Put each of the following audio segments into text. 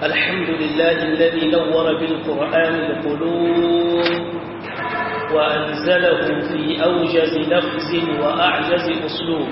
الحمد لله الذي نور بالقرآن القلوب وأنزله في أوجز لفظ وأعجز أسلوب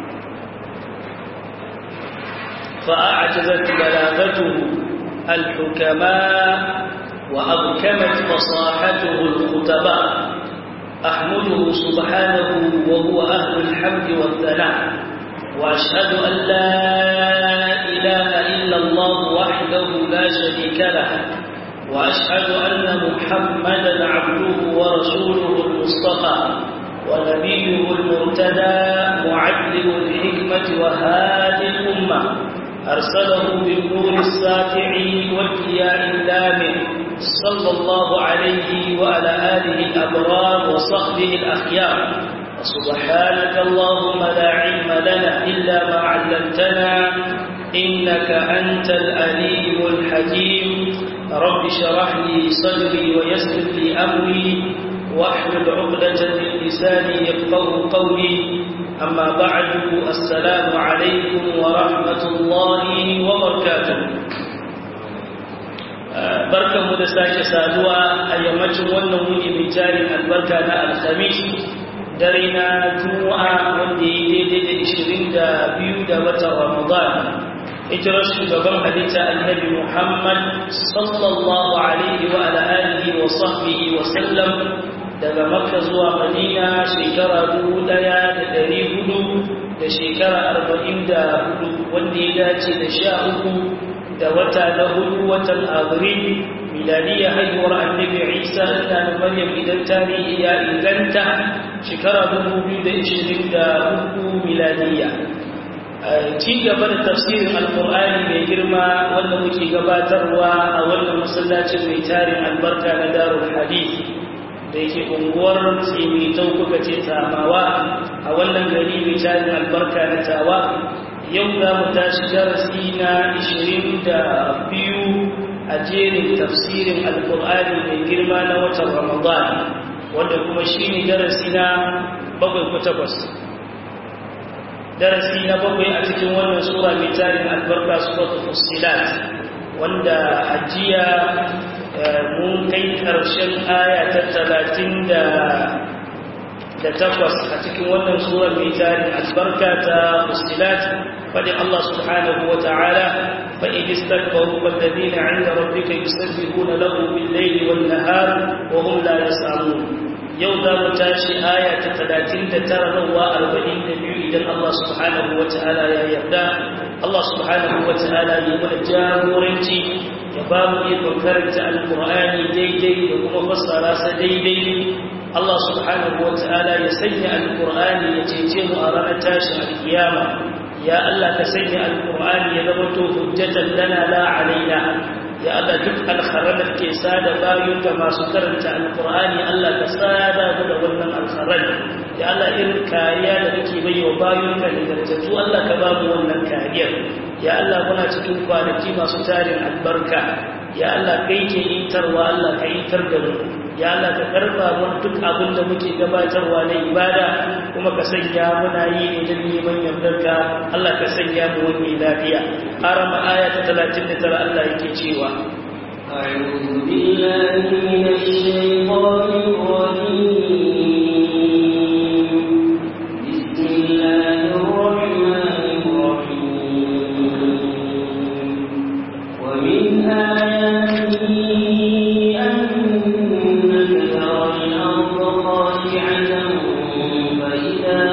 فأعجزت بلاغته الحكماء وأبكمت فصاحته الخطباء أحمده سبحانه وهو أهل الحمد والثناء وأشهد أن لا إله إلا الله وحده لا شريك له وأشهد أن محمدا عبده ورسوله المصطفى ونبيه المرتدى معلم الحكمة وهادي الأمة أرسله بالنور الساطع والضياء اللامع صلى الله عليه وعلى آله الأبرار وصحبه الأخيار سبحانك اللهم لا علم لنا إلا ما علمتنا إنك أنت الأليم الحكيم رب شرح لي صدري ويسر لي أمري واحلل عقدة من لساني يفقه قولي أما بعد السلام عليكم ورحمة الله وبركاته barkan mu da sake saduwa a yammacin wannan wuni mai tarin albarka na alhamis dare na juma'a wanda ya daidai da ishirin da biyu da watan ramadan hijirar shugaban halitta annabi muhammad sallallahu alaihi wa ala alihi wa sahbihi wa sallam daga makka zuwa madina shekara dubu daya da dari hudu da shekara arba'in da hudu wanda ya dace da sha uku da wata na hudu watan abril miladiya haihuwar annabi isa da na maryam idan tarihi ya inganta shekara dubu biyu da ishirin da uku miladiya ci gaba da tafsirin alkur'ani mai girma wanda muke gabatarwa a wannan masallacin mai tarin albarka na darul hadith da yake unguwar tsimitau kuka ce tsamawa a wannan gari mai tarin albarka na tawa yau za mu tashi darasi na ishirin da biyu a jerin tafsirin alkur'ani mai girma na watan ramadan wanda kuma shi ne darasi na bakwai ko takwas darasi na bakwai a cikin wannan sura mai tarin albarka suratul fussilat wanda ajiya mun kai ƙarshen aya ta talatin da da takwas a cikin wannan sura mai tarin albarka ta fussilat faɗin Allah subhanahu wa ta'ala فإن استكبروا فالذين عند ربك يسبحون له بالليل والنهار وهم لا يسأمون yau za mu tashi aya ta talatin da tara zuwa arba'in da biyu idan Allah subhanahu wa ta'ala ya yarda Allah subhanahu wa ta'ala ya mana jagoranci ya ba mu ikon karanta alkur'ani daidai da kuma fassara sa daidai Allah subhanahu wa ta'ala ya sanya alkur'ani ya cece mu a ranar tashin alkiyama ya Allah ka sanya alkur'ani ya zama to hujjatan lana la alaina ya Allah duk alkharar da ke sada bayunka masu karanta alkur'ani Allah ka sada mu da wannan alkharar ya Allah irin kariya da kake bai wa bayunka nagartattu Allah ka ba mu wannan kariyar ya Allah muna cikin kwanaki masu tarin albarka ya Allah kai ke intarwa Allah ka intar da mu ya Allah ka karba mu duk abin da muke gabatarwa na ibada kuma ka sanya muna yi ne don neman yardarka Allah ka sanya mu wani lafiya arama aya ta 39 Allah yake cewa أعوذ بالله من الشيطان الرجيم بسم الله الرحمن الرحيم ومن آياته أنك ترى الأرض خاشعة فإذا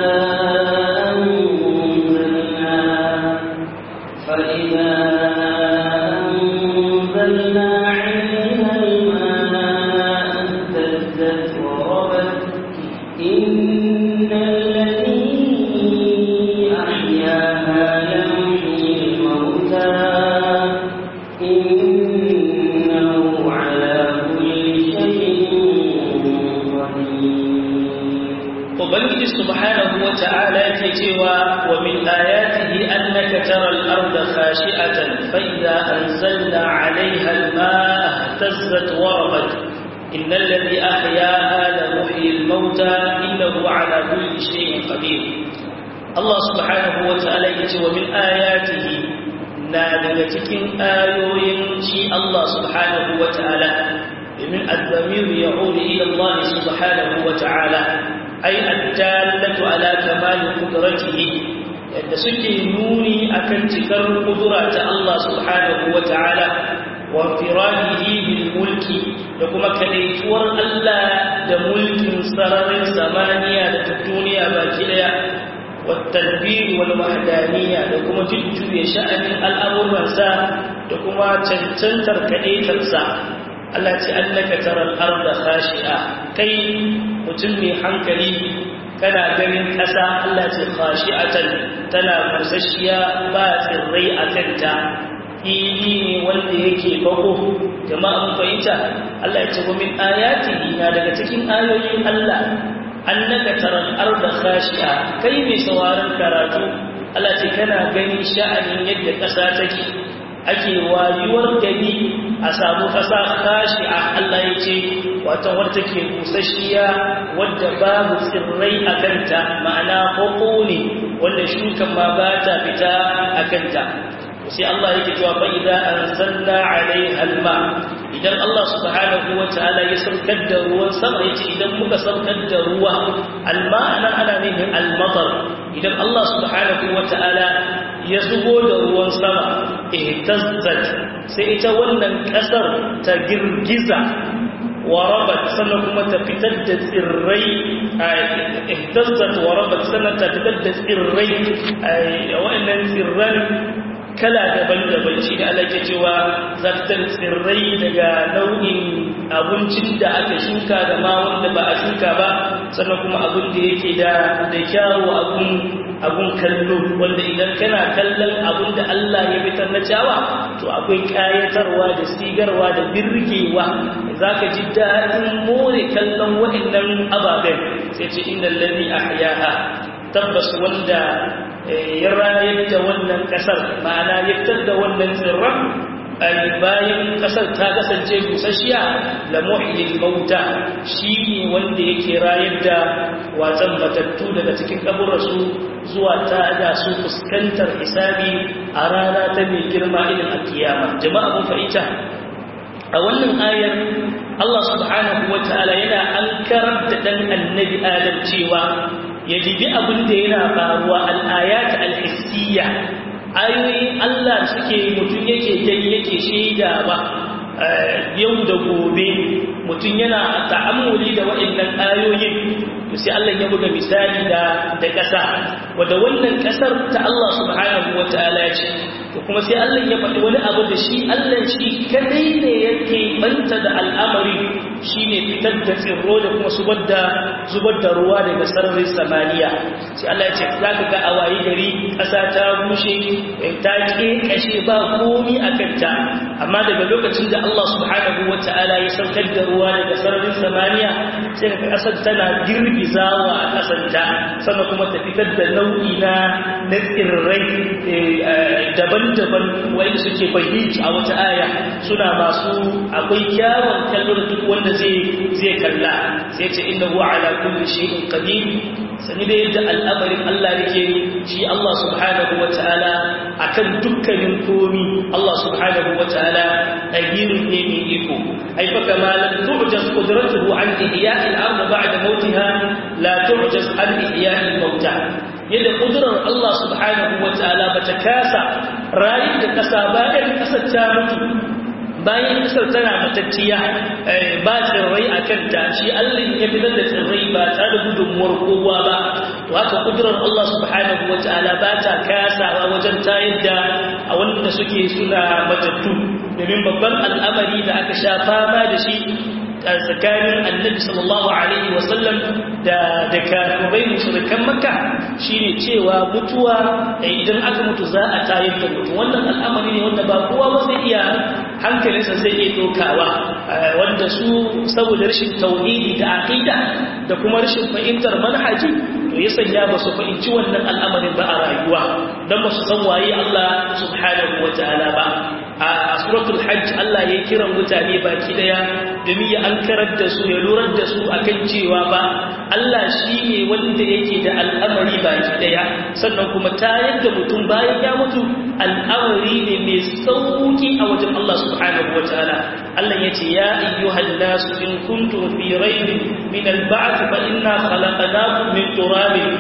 أنزلنا فإذا أنزلنا عليها الماء اهتزت وربت إن الذي أحياها لمحيي الموتى إنه على كل شيء قدير ubangiji subhanahu wa ta'ala yake cewa wa min ayatihi annaka tara al-ardha khashi'atan fa idza anzalna 'alayha al-ma'a ihtazzat wa rabat innal ladhi ahyaha la muhyi al-mauta innahu 'ala kulli shay'in qadir Allah subhanahu wa ta'ala yake cewa min ayatihi na daga cikin ayoyin shi Allah subhanahu wa ta'ala domin azzamiru ya uri ila Allah subhanahu wa ta'ala ai addallatu ala kamali qudratihi yadda suke nuni akan cikar kudura ta Allah subhanahu wa ta'ala wa firadihi bil mulki da kuma kadaituwar Allah da mulkin sararin samaniya da duniya baki daya والتدبير والوحدانية لكم تجو يشأن الأمر منسا لكم تنتر كأيتنسا التي أنك ترى الأرض خاشئة كي متمي حنكلي كان جميل كسا التي خاشئة تنا مسشيا بات الريء كنتا ili ne wanda yake bako jama'a mun fahimta Allah ya ce wa min ayatihi na daga cikin ayoyin Allah annaka taral arda khashi'a kai mai sauraron karatu Allah ce kana gani sha'anin yadda ƙasa take ake wayuwar gani a samu ƙasa khashi'a Allah ya ce wato wadda take busasshiya wadda babu tsirrai a kanta ma'ana koko ne wanda shukan ma ba ta fita a kanta sai Allah yake cewa fa idza anzalna 'alayha al-ma idan Allah subhanahu wa ta'ala ya saukar da ruwan sama yace idan muka saukar da ruwa al-ma'ana ana nufin al-matar idan Allah subhanahu wa ta'ala ya zubo da ruwan sama ihtazzat sai ita wannan kasar ta girgiza warabat sannan kuma ta fitar da tsirrai ihtazzat warabat sannan ta fitar da tsirrai wa'annan tsirran kala daban-daban shi da Allah ke cewa zartar tsirrai daga nau'in abincin da aka shuka da ma wanda ba a shuka ba sannan kuma abin da yake da da kyawu abun abun kallo wanda idan kana kallon abun da Allah ya fitar na ciyawa to akwai kayatarwa da sigarwa da birgewa zaka ji daɗin more kallon waɗannan ababen sai ce innal ladhi ahyaha tabbas wanda ya rayar da wannan kasar ma'ana ya fitar da wannan tsirran bayan kasar ta kasance busasshiya la muhyil mauta shi ne wanda yake rayar da watsan matattu daga cikin kaburarsu zuwa ta da su fuskantar hisabi a rana ta mai girma irin alkiyama jama'a mun fahimta a wannan ayar Allah subhanahu wa ta'ala yana ankarar da dan annabi Adam cewa ya jibi abin da yana faruwa al'ayat al'hissiyya ayoyin Allah suke mutum yake dai yake shaida ba yau da gobe mutum yana ta'ammuli da waɗannan ayoyin to sai Allah ya buga misali da da ƙasa wanda wannan ƙasar ta Allah subhanahu wataala ce to kuma sai Allah ya faɗi wani abu da shi Allah shi kadai ne yake banta da al'amari shine fitar da tsirro da kuma zubar da zubar da ruwa daga sararin samaniya sai Allah ya ce zaka ga a wayi gari ƙasa ta bushe ta kashe ba komi a kanta amma daga lokacin da Allah subhanahu wataala ya saukar da ruwa daga sararin samaniya sai ka ƙasar tana girgizawa a ƙasanta sannan kuma ta fitar da nau'i na na tsirrai daban-daban wanda suke fahimci a wata aya suna masu akwai kyawun kallo da duk wanda zai zai kalla sai ce inna huwa ala kulli shay'in qadir sani da yadda al'amarin Allah yake shi Allah subhanahu wataala akan dukkanin komi Allah subhanahu wataala qadirun ne mai iko ai fa kama lam tu'jaz qudratuhu an ihya'i al-ardh ba'da mawtiha la tu'jaz an ihya'i al-mawtah yadda kudurar Allah subhanahu wa ta'ala ba ta kasa rayu da kasa bayan kasar ta mutu bayan kasar tana matacciya ba tsirrai a kanta shi Allah ya fitar da tsirrai ba tare da gudunmuwar kowa ba to haka kudurar Allah subhanahu wa ta'ala ba ta kasawa wajen tayar da a wanda suke suna matattu domin babban al'amari da aka sha fama da shi tsakanin annabi sallallahu alaihi wasallam da da kafirai mushrikan makka shine cewa mutuwa idan aka mutu za a tayar da mutu wannan al'amari ne wanda ba kowa ba zai iya hankalinsa zai iya dokawa wanda su saboda rashin tauhidi da aqida da kuma rashin fahimtar manhaji to ya sanya ba su fahimci wannan al'amarin ba a rayuwa dan ba su san waye Allah subhanahu wataala ba a suratul hajj Allah ya kira mutane baki daya domin ya ankarar da su ya lurar da su akan cewa ba Allah shi ne wanda yake da al'amari baki daya sannan kuma ta yadda mutum bayan ya mutu al'amari ne mai sauki a wajen Allah subhanahu wa ta'ala Allah yace ya ayyuhan nasu in kuntum fi raybin min al-ba'th fa inna khalaqnakum min turabin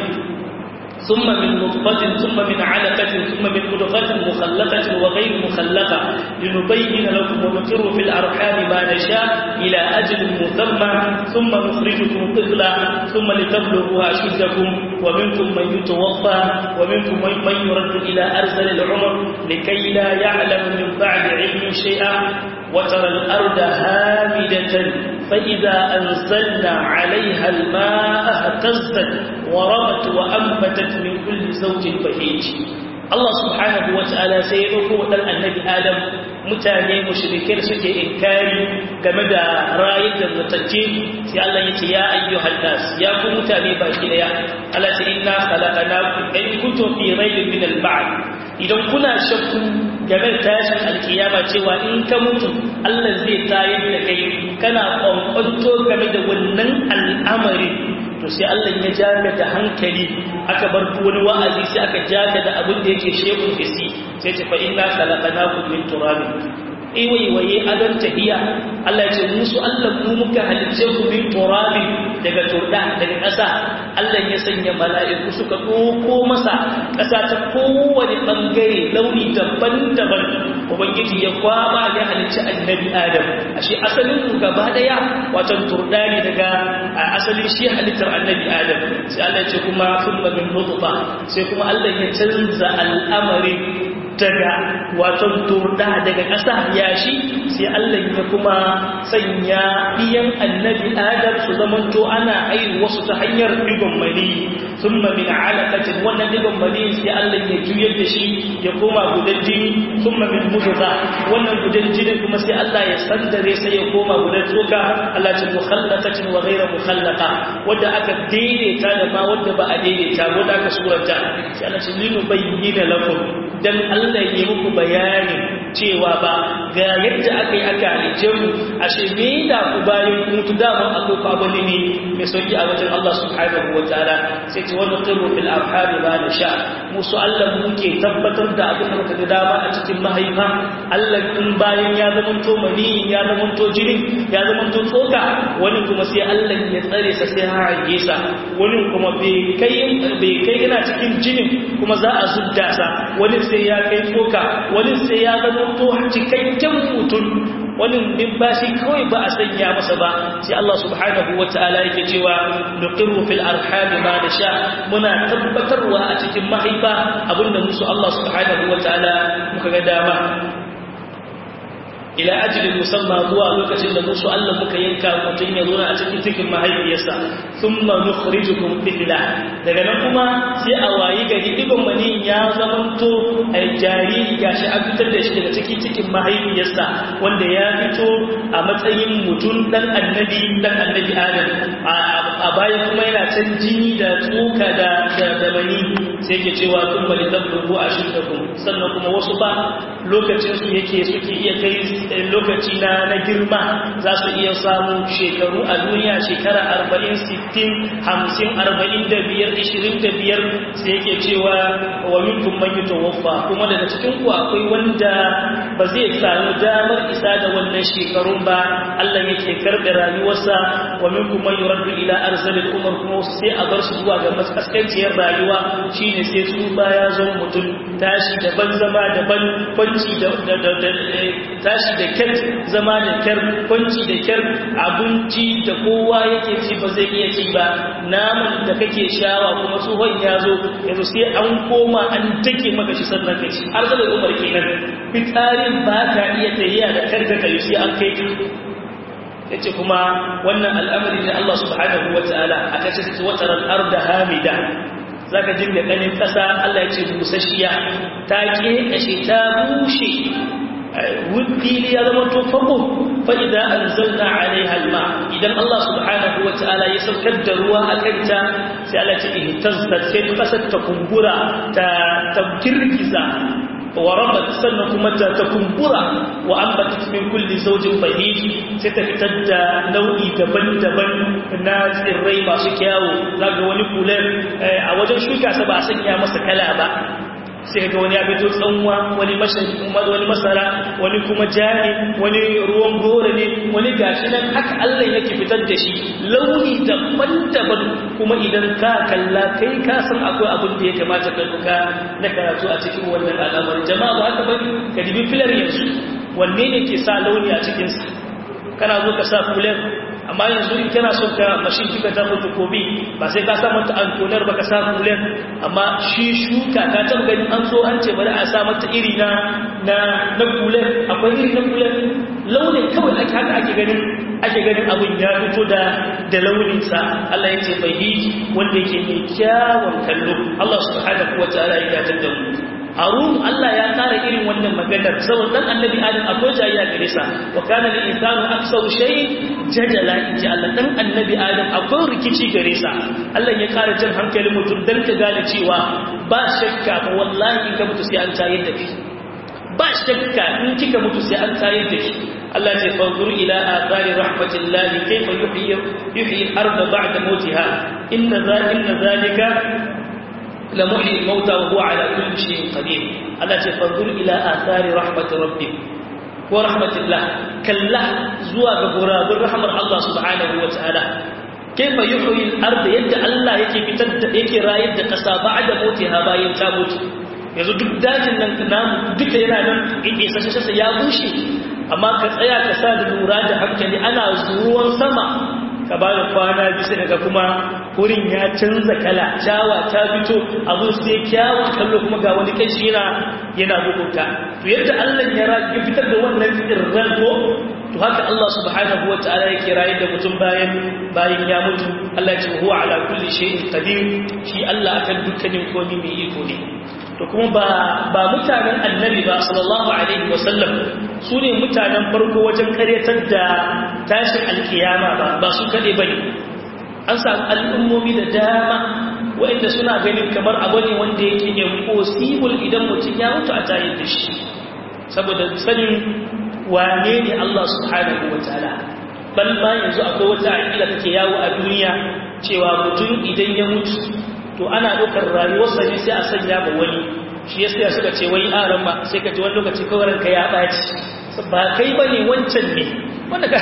ثم من نطفة ثم من علقة ثم من مضغة مخلقة وغير مخلقة لنبين لكم ونقر في الأرحام ما نشاء إلى أجل مسمى ثم نخرجكم طفلا ثم لتبلغوا أشدكم ومنكم من يتوفى ومنكم من يرد إلى أرسل العمر لكي لا يعلم من بعد علم شيئا وترى الأرض هامدة فإذا أنزلنا عليها الماء اهتزت وربت وأنبتت من كل زوج بهيج Allah subhanahu wa ta'ala sai ya ɗauko ɗan annabi Adam mutane mushrikai da suke inkari game da rayar da mutacce sai Allah ya ce ya ayyuhan nas ya ku mutane baki daya Allah ce inna khalaqnakum in kuntum fi raybin min al-ba'd idan kuna shakku game da tashin alkiyama cewa in ka mutu Allah zai tayar da kai kana kwankwanto game da wannan al'amari to sai Allah ya jaka da hankali aka bar wani wa'azi sai aka jaka da abin da yake shekun fisi sai ce fa inna khalaqnakum min turabin iwaiwaye adon tahiya Allah ya ce musu Allah mu muka halice ku min turabin daga turda daga ƙasa Allah ya sanya mala'iku suka ɗauko masa ƙasa ta kowane ɓangare launi daban-daban ubangiji ya kwaba ya halicci annabi adam ashe asalin mu gaba daya wato turda ne daga asalin shi halittar annabi adam sai Allah ya ce kuma thumma min nutfa sai kuma Allah ya canza al'amari daga wato turda daga ƙasa yashi sai Allah ya kuma sanya biyan annabi adam su zamanto ana airu wasu ta hanyar digon mani thumma min alaqatin wannan digon mani sai Allah ya juyar da shi ya koma gudan jini thumma min mudghah wannan gudan jini kuma sai Allah ya sandare sai ya koma gudan tsoka Allah ce mukhallaqatin wa ghayra mukhallaqa wanda aka daidaita da ma wanda ba a daidaita wanda aka surata sai Allah ce linu bayyana lakum dan Allah ya muku bayani cewa ba ga yadda aka yi aka halice mu ashe me da ku bayan ku mutu dama akwai kwabali ne mai sauki a wajen Allah subhanahu wa ta'ala sai ce wani qiru fil arham ba da sha musu Allah muke tabbatar da abin da muka ga dama a cikin mahaifa Allah in bayan ya zama to mani ya zama to jini ya zama to tsoka wani kuma sai Allah ya tsare sa sai har ya sa wani kuma bai kai bai kai yana cikin jinin kuma za a zudda sa wani sai ya kai tsoka wani sai ya zama to cikakken mutum wani bashi kawai ba a sanya masa ba sai Allah subhanahu wata'ala yake cewa nuqirru fil arham ma nasha muna tabbatarwa a cikin mahaifa abinda musu Allah subhanahu wata'ala muka ga dama ila ajalin musamma zuwa lokacin da musu Allah muka yanka mutum ya zo a cikin cikin mahaifiyarsa thumma nukhrijukum tifla daga nan kuma sai a wayi gari digon mani ya zamanto a jariri gashi an fitar da shi daga cikin cikin mahaifiyarsa wanda ya fito a matsayin mutum dan annabi dan annabi Adam a baya kuma yana can jini da tsoka da da mani sai yake cewa thumma litablugu ashiddakum sannan kuma wasu ba lokacin su yake suke iya kai lokaci na na girma za su iya samu shekaru a duniya shekara arba'in sittin hamsin arba'in da biyar ishirin da biyar sai yake cewa wa minkum man yutawaffa kuma daga cikin ku akwai wanda ba zai samu damar isa da wannan shekarun ba Allah yake karɓe rayuwarsa wa minkum man yuraddu ila arzalil umar kuma sai a bar su zuwa ga maskaskanciyar rayuwa shine sai su baya zo mutum tashi daban zama daban kwanci da tashi da kyar zama da kyar kwanci da kyar abinci da kowa yake ci ba zai iya ci ba naman da kake shawa kuma tsohon ya zo yanzu sai an koma an take maka shi sannan ka ci har zai umar kenan fitarin ba ka iya tahiya da kar da kai sai an kai yace kuma wannan al'amari da Allah subhanahu wataala aka ce watar al-arda hamida zaka dinga ganin kasa Allah ya ce busasshiya ta kekashe ta bushe wudili ya zama to farko fa idan anzalna alaiha alma idan Allah subhanahu wataala ya saukar da ruwa a kanta sai Allah ya ihtazzat sai kasar ta kumbura ta tabkirkiza wa rabat sannan kuma ta ta kumbura wa ambatat min kulli zawjin bahij sai ta fitar da nau'i daban-daban na tsirrai masu kyawu zaga wani kular a wajen shuka sa ba a sanya masa kala ba sai ga wani ya fito tsanwa wani wani masara wani kuma jani wani ruwan gora ne wani gashi nan haka Allah yake fitar da shi launi daban-daban kuma idan ka kalla kai ka san akwai abin da ya kamata ka duka na karatu a cikin wannan al'amarin jama'a ba haka bane ka dibi filar yanzu wanne ne ke sa launi a cikinsa kana zo ka sa fular amma yanzu in kana son ka mashin kika ta mutu kobi ba sai ka sa mata antonar ba ka sa fular amma shi shuka ka taba gani an so an ce bari a sa mata iri na na na fular akwai iri na fular launin kawai ake haka ake ganin ake ganin abin ya fito da da launin sa Allah ya ce bai wanda yake mai kyawun kallo Allah subhanahu wataala ya dace da mu harun Allah ya kara irin wannan maganar saboda dan annabi adam akwai jayya gare sa wa kana lil insanu aksar shay jadala inji Allah dan annabi adam akwai rikici gare sa Allah ya kara jin hankalin mutum dan ka gane cewa ba shakka ba wallahi in ka mutu sai an tayar da kai ba shakka in kika mutu sai an tayar da kai Allah ya fanzur ila athari rahmatillahi kayfa yuhyi yuhyi al-ardha ba'da mawtiha inna zalika لمحيي الموتى وهو على كل شيء قدير ألا تفضل إلى آثار رحمة ربك ورحمة الله كلا زواج غراب الرحمة الله سبحانه وتعالى كيف يحيي الأرض يد الله يكي بتد يكي رايد قصا بعد موتها باين تابوت yanzu duk dajin nan namu duka yana nan isa shasa ya bushe amma ka tsaya ka sa da lura da hankali ana zuwan sama ka ba da kwana bisa daga kuma wurin ya canza kala cawa ta fito abun sai kyawun kallo kuma ga wani kashi yana yana bukunta to yadda Allah ya fitar da wannan tsirran ko to haka Allah subhanahu wataala yake raye da mutum bayan bayan ya mutu Allah ya ce huwa ala kulli shay'in qadir shi Allah akan dukkanin komai mai iko ne to kuma ba ba mutanen annabi ba sallallahu alaihi wasallam su ne mutanen farko wajen karyatar da tashin alkiyama ba ba su kaɗe ba ne an samu al'ummomi da dama waɗanda suna ganin kamar abu ne wanda yake impossible idan mutum ya mutu a tayin da shi saboda sanin wane ne Allah subhanahu wa ta'ala bal ma yanzu akwai wata aƙida take yawo a duniya cewa mutum idan ya mutu to ana ɗaukar rayuwarsa ne sai a sanya ba wani shi ya suka ce wai aran ma sai ka ji wani lokaci kawai ranka ya ɓaci ba kai ba ne wancan ne wanda ka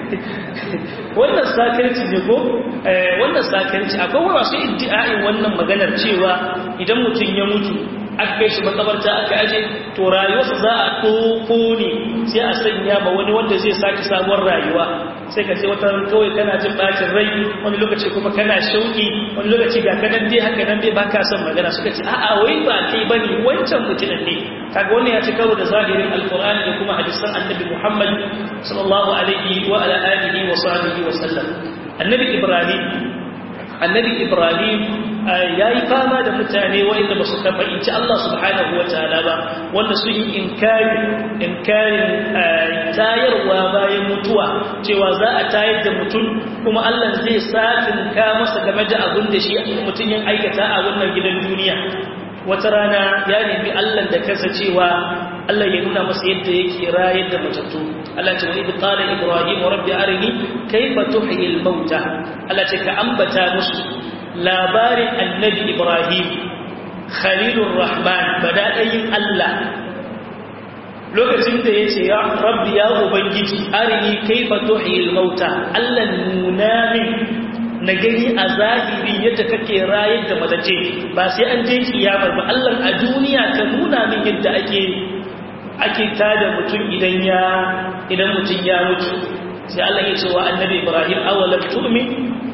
wannan sakarci ne ko wannan sakarci akwai masu iddi'a'in wannan maganar cewa idan mutum ya mutu aka kai shi makabarta aka aje to rayuwarsa za a ɗoko ne sai a sanya ma wani wanda zai sake sabuwar rayuwa sai ka sai wata kawai kana jin bacin rai wani lokaci kuma kana shauki wani lokaci ga kanan dai haka nan dai baka son magana suka ce a'a wai ba kai bane wancan mutumin ne kaga wannan ya ci karo da zahirin alqur'ani da kuma hadisan annabi Muhammad sallallahu alaihi wa ala alihi wa sahbihi wa sallam annabi Ibrahim annabi Ibrahim yayi fama da mutane wanda ba su tabbaci Allah subhanahu wa ta'ala ba wanda su yi inkari inkarin tayarwa bayan mutuwa cewa za a tayar da mutum kuma Allah zai satin ka masa game da abin da shi mutum yin aikata a wannan gidan duniya wata rana ya nemi Allah da kansa cewa Allah ya nuna masa yadda yake rayar da matattu Allah ce wani qala ibrahim rabbi arini kayfa tuhyi al-mauta Allah ce ka ambata musu labarin annabi ibrahim khalilur rahman bada'ayin Allah lokacin da yace ya rabbi ya ubangiji arini kayfa tuhyi al-mauta Allah nuna min na gani a zahiri yadda kake rayar da matace ba sai an je kiyamar ba Allah a duniya ka nuna min yadda ake ake tada mutum idan ya idan mutum ya mutu sai Allah ya ce wa annabi Ibrahim awalam tu'min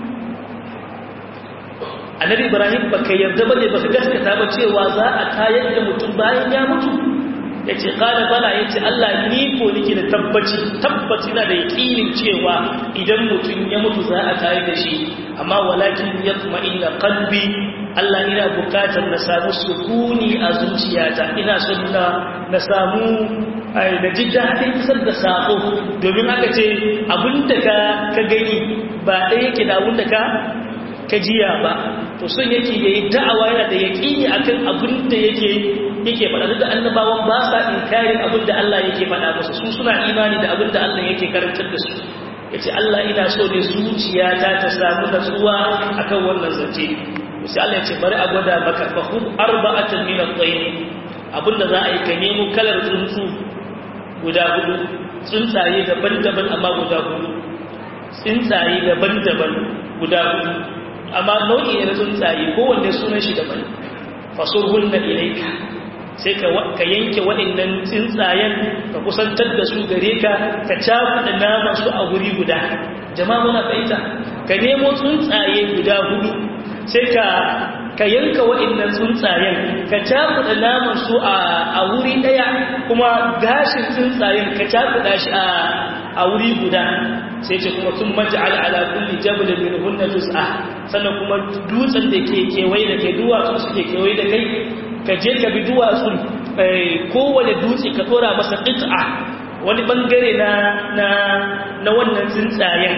annabi Ibrahim baka yarda bane baka gaskata ba cewa za a tayar da mutum bayan ya mutu yace qala bala yace Allah ni ko nake da tabbaci tabbaci na da yakinin cewa idan mutum ya mutu za a tayar da shi amma walakin yatma'inna qalbi Allah ina bukatar na samu sukuni a zuciyata ina son na na samu da ji daɗin isar da sako domin aka ce abinda ka ka gani ba ɗaya yake da abinda ka ka jiya ba to son yake yayi da'awa yana da yaƙini akan abinda yake yake faɗa da annabawan ba sa inkarin abinda Allah yake faɗa musu su suna imani da abinda Allah yake karantar da su yace Allah ina so ne zuciyata ta samu natsuwa akan wannan zance sai Allah ya ce bari a gwada maka fa khud arba'atan min at-tayr abinda za a yi ka nemo kalar tsuntsu guda hudu tsuntsaye daban-daban amma guda hudu tsuntsaye daban-daban guda hudu amma nau'i na tsuntsaye kowanne sunan shi daban fasurhunna ilayka sai ka yanke waɗannan tsuntsayen ka kusantar da su gare ka ka cakuɗa naman su a guri guda jama'a muna fahimta ka nemo tsuntsaye guda hudu sai ka ka yanka waɗannan tsuntsayen ka cakuɗa naman su a wuri ɗaya kuma gashin tsuntsayen ka cakuɗa shi a wuri guda sai ce kuma sun maja'al ala kulli jabalin min hunna tus'a sannan kuma dutsen da ke kewaye da kai duwatsu suke kewaye da kai ka je ka bi duwatsun kowane dutse ka tsora masa ƙit'a wani bangare na na na wannan tsuntsayen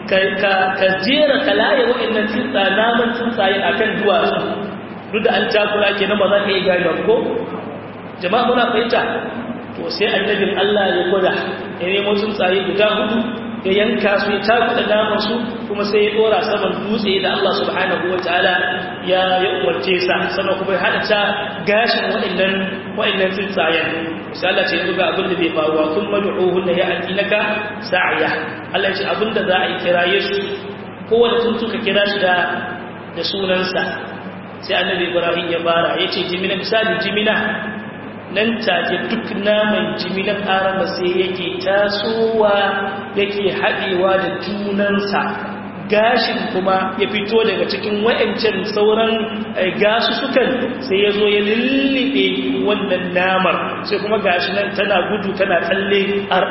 ka jera ka laye waɗannan tsuntsa naman tsuntsayen akan duwatsu duk da an takura ke na ba za ka yi gani ko jama'a muna fahimta to sai annabin Allah ya gwada ya nemo tsuntsaye guda hudu ya yanka su ya takuda naman su kuma sai ya dora saman dutse da Allah subhanahu wataala ya ya umarce sa sannan kuma ya hada ta gashin waɗannan waɗannan tsuntsayen sai Allah ce ga abin da bai faruwa kun mad'uhunna ya atinaka sa'iya Allah ce abin da za a yi kiraye su kowane tsuntsu ka kira shi da da sunansa sai annabi Ibrahim ya fara yace jimina misali jimina nan take duk naman jiminan arama sai yake tasowa yake haɗewa da junansa gashin kuma ya fito daga cikin wa'ancan sauran gasu sukan sai ya zo ya lullube wannan namar sai kuma gashi nan tana gudu tana tsalle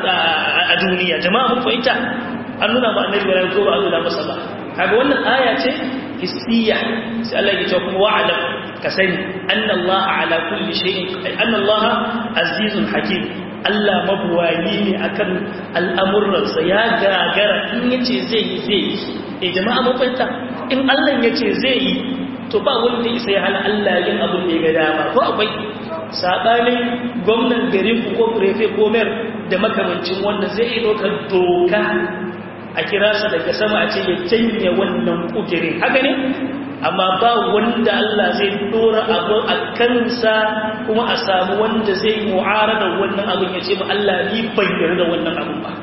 a duniya jama'a mun fahimta an nuna ma annabi ran ko ba a nuna masa ba kaga wannan aya ce hissiya sai Allah ya ce kuma wa'alam ka sani anna Allah ala kulli shay'in anna Allah azizun hakim Allah mabuwayi ne akan al'amuransa ya gagara in yace zai yi zai yi eh jama'a mun fahimta in Allah yace zai yi to ba wanda isa ya hana Allah yin abin da ya ga dama ko akwai sabanin gwamnan garin ku ko prefe ko mayor da makamancin wanda zai yi dokar doka a kira sa daga sama a ce ya janye wannan kudirin haka ne amma ba wanda Allah zai dora abu a kansa kuma a samu wanda zai mu'arada wannan abin ya ce ma Allah ni ban yarda wannan abin ba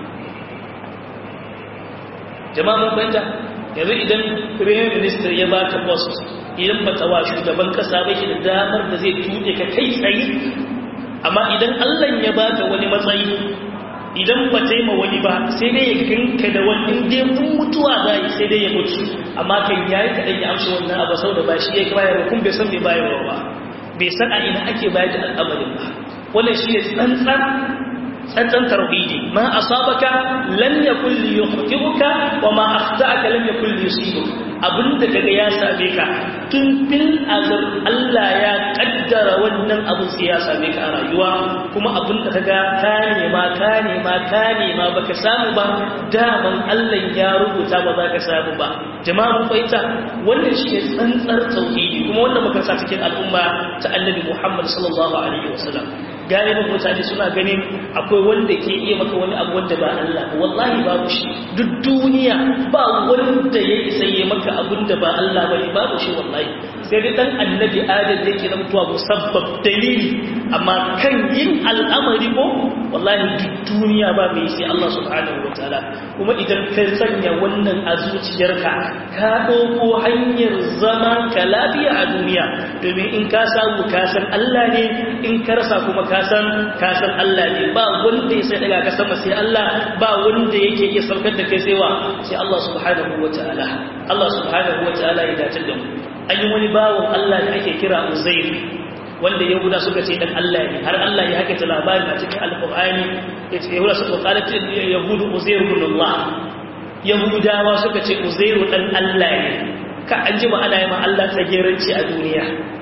jama'a mun fahimta yanzu idan prime minister ya baka post idan ba tawa shugaban kasa ba shi da damar da zai tuɗe ka kai tsaye amma idan Allah ya baka wani matsayi idan ba ta yi ma wani ba sai dai ya ganka da wani inda mun mutuwa za yi sai dai ya mutu amma kan ya yi kaɗan ya amshi wannan abu sau da ba shi ya yi bayarwa kun bai san bai bayarwa ba bai san a ina ake bayar da al'amarin ba wannan shi ne tsantsan tsantsan tarbidi ma asabaka lam yakul li yukhtibuka wa ma akhta'aka lam yakul li yusibuka abinda kaga ya same ka tun fil azal Allah ya kaddara wannan abin sai ya same ka a rayuwa kuma abinda kaga ka nema ka nema ka nema baka samu ba daman Allah ya rubuta ba za ka samu ba jama'a mun fahimta wannan shi ne tsantsar tauhidi kuma wannan muka sa cikin al'umma ta Annabi Muhammad sallallahu alaihi wasallam galibin mutane suna ganin akwai wanda ke iya maka wani abu wanda ba Allah ba wallahi babu shi duk duniya ba wanda ya isa yi maka abin da ba Allah ba ne babu shi wallahi sai dai dan annabi adam da yake mutuwa musabbab dalili amma kan yin al'amari ko wallahi duk duniya ba mai sai Allah subhanahu wataala kuma idan ka sanya wannan a zuciyarka ka dauko hanyar zama ka lafiya a duniya domin in ka samu ka san Allah ne in ka rasa kuma ka san ka san Allah ne ba wanda ya sai daga ka sama sai Allah ba wanda yake iya saukar da kai sai wa sai Allah subhanahu wataala Allah subhanahu wataala ya dace da mu an yi wani bawon Allah da ake kira Uzair wanda Yahuda suka ce dan Allah ne har Allah ya haka ta labarin a cikin Alƙur'ani ya ce Yahuda suka kala ce Yahudu Uzair ibn Allah Yahudawa suka ce Uzair dan Allah ne ka an jima ana yi ma Allah tsageranci a duniya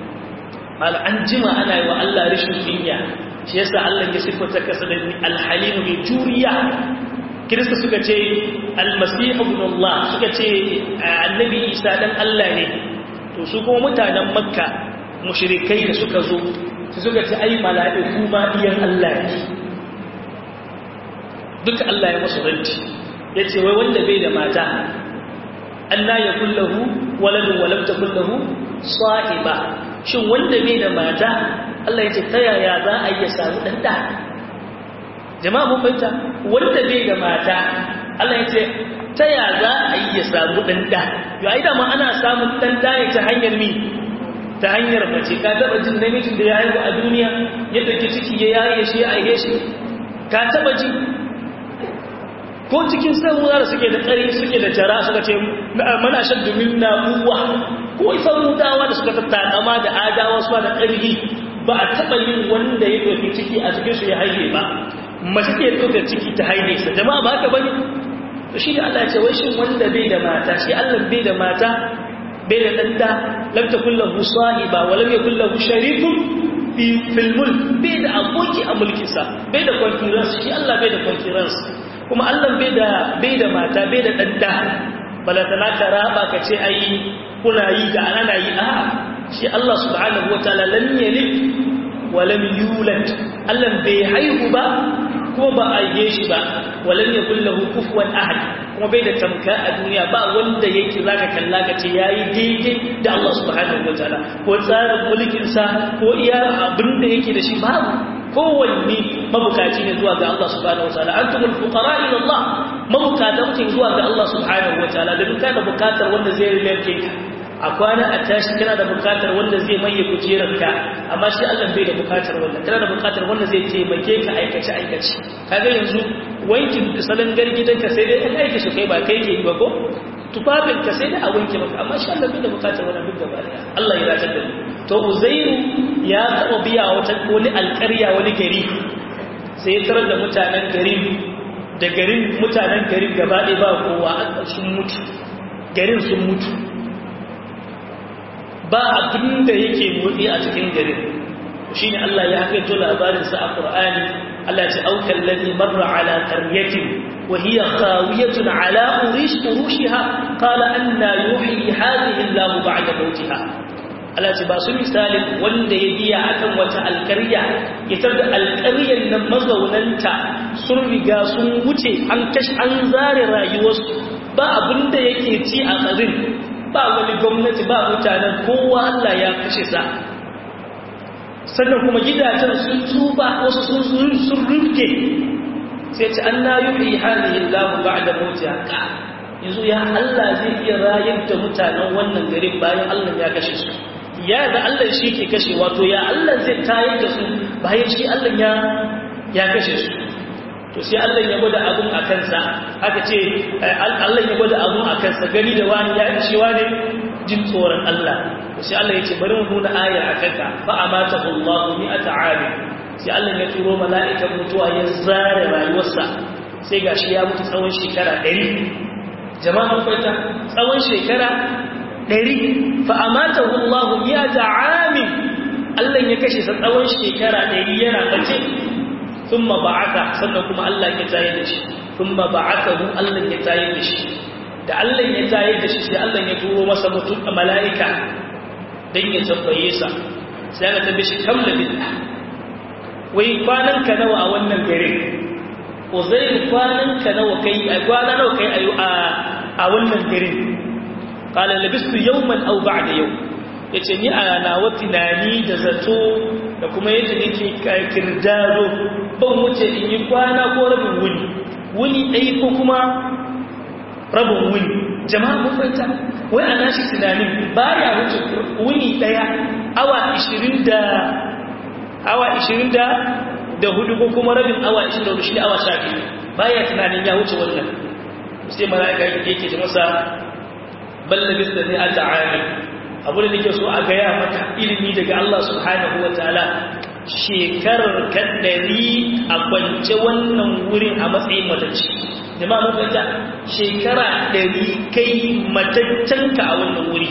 mal an jima ana yi wa Allah rashin kunya shi yasa Allah ya sifata kasa da al-halim bi juriya kirista suka ce al-masih ibn Allah suka ce annabi Isa dan Allah ne to su kuma mutanen makka mushrikai da suka zo su suka ci ai mala'iku ma iyan Allah ne duka Allah ya masu ranci ya ce wai wanda bai da mata Allah ya kullahu waladun walam ta kullahu sahiba shin wanda bai da mata Allah ya ce ta yaya za a iya samu dan da jama'a mun fahimta wanda bai da mata Allah ya ce ta ya za a yi ya samu dan da yo ai da ma ana samun dan da ne ta hanyar mi ta hanyar mace ka taba jin namijin da ya haihu a duniya ya dauki ciki ya yaye shi ya aihe shi ka taba ji ko cikin samuwa da suke da tsari suke da jara suka ce mana shaddu minna uwa ko samudawa da suka tattakama da adawa su da ƙarfi ba a taba yin wanda ya dauki ciki a cikin su ya haihe ba mace ke dauka ciki ta haihe sa jama'a ba haka bane to shi da Allah ya ce wai shin wanda bai da mata shi Allah bai da mata bai da danda lam takul lahu sahiba wa lam yakul lahu sharikun fi fil mulk bai da aboki a mulkin sa bai da concurrence shi Allah bai da concurrence kuma Allah bai da bai da mata bai da danda balatana ka raba ka ce ai kuna yi da ana yi a shi Allah subhanahu wataala lam yalid wa lam yulad Allah bai haihu ba ko ba a yi shi ba walan ya kullahu kufuwan ahad kuma bai da tamka a duniya ba wanda yake zaka kalla ka ce yayi daidai da Allah subhanahu wataala ko tsarin mulkin sa ko iya abin da yake da shi babu kowanne mabukaci ne zuwa ga Allah subhanahu wataala antumul fuqara ila Allah mabukatan ku zuwa ga Allah subhanahu wataala da duka da bukatar wanda zai rike ka a kwana a tashi kana da bukatar wanda zai maye kujerarka amma shi Allah bai da bukatar wanda kana da bukatar wanda zai taimake ka aikace aikace kaga yanzu wankin salon gargidanka sai dai an aike shi kai ba kai ke yi ba ko tufafin ka sai dai a wanke maka amma shi Allah bai da bukatar wannan duk gaba daya Allah ya ratar da mu to Uzairu ya taba biya wata wani alƙarya wani gari sai ya tarar da mutanen garin da garin mutanen garin gaba ɗaya ba kowa sun mutu garin sun mutu ba abin da yake motsi a cikin garin shi ne Allah ya hakaito labarinsa a ƙur'ani Allah ce aukan lalli marra ala ƙaryatin wa hiya khawiyatun ala urish urushiha qala anna yuhyi hadhihi Allah ba'da mautiha Allah ce ba su misalin wanda ya biya akan wata alƙarya ya da alƙaryar nan mazaunanta sun riga sun wuce an kashi an zare rayuwarsu ba abin da yake ci a tsarin ba wani gwamnati ba mutanen kowa Allah ya kashe sa sannan kuma gidajen sun tuba wasu sun sun rufke sai ce an na yi halihin lamu ba da mota haka yanzu ya Allah zai iya rayar da mutanen wannan garin bayan Allah ya kashe su ya da Allah shi ke kashe wato ya Allah zai tayar da su bayan shi Allah ya ya kashe su to sai Allah ya gwada abun a kansa aka ce Allah ya gwada abun a kansa gani da wani ya ci wani jin tsoron Allah to sai Allah ya ce bari mu nuna aya a kanka fa amatahu Allah mi'ata ali sai Allah ya turo mala'ikan mutuwa ya zare rayuwarsa sai gashi ya mutu tsawon shekara 100 jama'a mun fahimta tsawon shekara 100 fa amatahu Allah mi'ata ami Allah ya kashe sa tsawon shekara 100 yana bace ثم بعث sannan kuma Allah ya tayar da shi thumma ba'athahu Allah ya tayar da shi da Allah ya tayar da shi sai Allah ya turo masa mutum mala'ika dan ya tambaye sa sai aka tambaye shi kam labita wai kwanan ka nawa a wannan garin uzair kwanan ka nawa kai a kwana nawa kai a a wannan garin qala labistu yawman aw ba'da yawm yace ni a nawa tunani da zato da kuma yadda nake kirdado ban wuce in yi kwana ko rabin wuni wuni ɗaya ko kuma rabin wuni jama'a mun fahimta wai ana shi tunanin ba ya wuce wuni ɗaya awa 20 da awa 20 da da hudu ko kuma rabin awa 24 shi awa 12 ba ya tunanin ya wuce wannan sai mala'ika yake ce masa ballabis da ne a ta'ami abu da nake so a gaya maka ilimi daga Allah subhanahu wa ta'ala shekarar kaddari a kwance wannan wurin a matsayin matacci jama'a mun fahimta shekara ɗari kai mataccenka a wannan wuri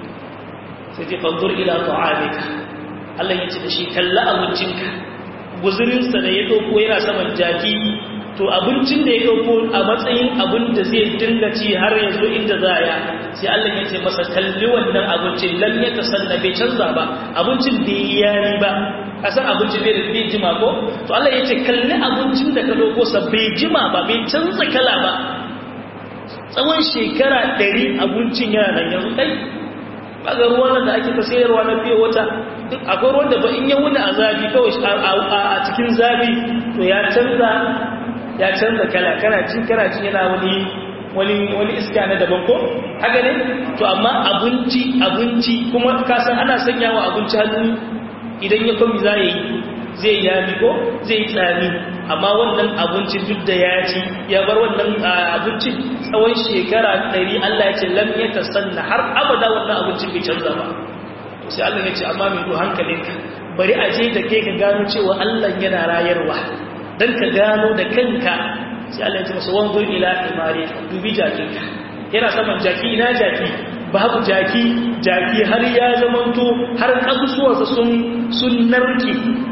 sai ce fanzur ila ta'amika Allah ya ce da shi kalla abincinka guzurinsa da ya ɗauko yana saman jaki to abincin da ya ɗauko a matsayin abin da zai dinga ci har yanzu inda za ya sai Allah ya ce masa kalli wannan abincin lam ya tasanna bai canza ba abincin bai yari ba kasan abincin bai da bai jima ko to Allah ya ce kalli abincin da ka ɗauko sa bai jima ba bai canza kala ba tsawon shekara ɗari abincin yana nan yanzu kai kaga ruwan da ake ta sayarwa na fiye wata duk akwai ruwan da ba in ya wuni a zafi kawai a cikin zafi to ya canza ya canza kala kana cin kana cin yana wani wani wani iska na daban ko haka ne to amma abinci abinci kuma ka san ana sanya wa abinci hannu idan ya kwami za yi zai yami ko zai tsami amma wannan abincin duk da ya ci ya bar wannan abincin tsawon shekara ɗari Allah ya ce lam ya tasanna har abada wannan abincin bai canza ba to sai Allah ya ce amma mai hankalinka bari a je da kai ka gano cewa Allah yana rayarwa dan ka gano da kanka sai Allah ya ce masa wanzur ila imari dubi jakinka yana saman jaki ina jaki babu jaki jaki har ya zamanto har kasusuwarsa sun sun narke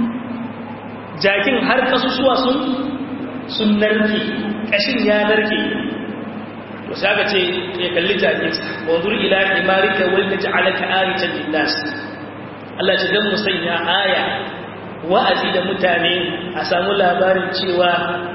jakin har kasusuwa sun sun narke kashin ya narke to sai aka ce ya kalli jakinsa wanzur ila imarika wal naj'alaka ayatan lin-nas Allah ya dan musanya aya wa'azi da mutane a samu labarin cewa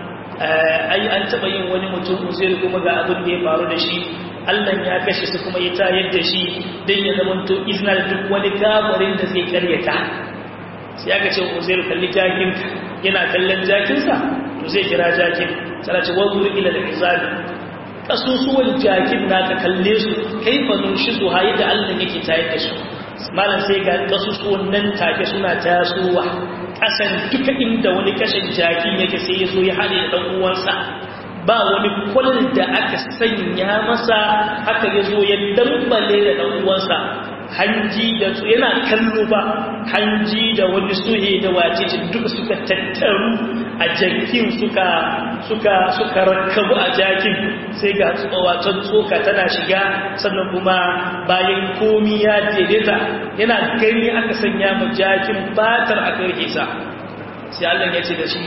ai an taba yin wani mutum uzuri kuma ga abin da ya faru da shi Allah ya kashe su kuma ya tayar da shi dan ya zamanto iznar duk wani kafirin da zai karyata sai aka ce uzairu kalli jakinka yana kallon jakinsa to zai kira jakin sana ce wanzur ila al-hisabi kasusuwan jakin naka kalle su kaifa nunshizu hayi da Allah yake tayar da su malam sai ga kasusuwan nan take suna tasowa kasan duka inda wani kashin jaki yake sai ya zo ya hade da dan uwansa ba wani kwal da aka sanya masa haka ya zo ya dambale da dan uwansa hanji da su yana kallo ba hanji da wani suhe da wace duka suka tattaru a jakin suka suka suka rakkabu a jakin sai ga tsawatan tsoka tana shiga sannan kuma bayan komi ya daidaita yana gani aka sanya mu jakin fatar a karke sa sai Allah ya ce da shi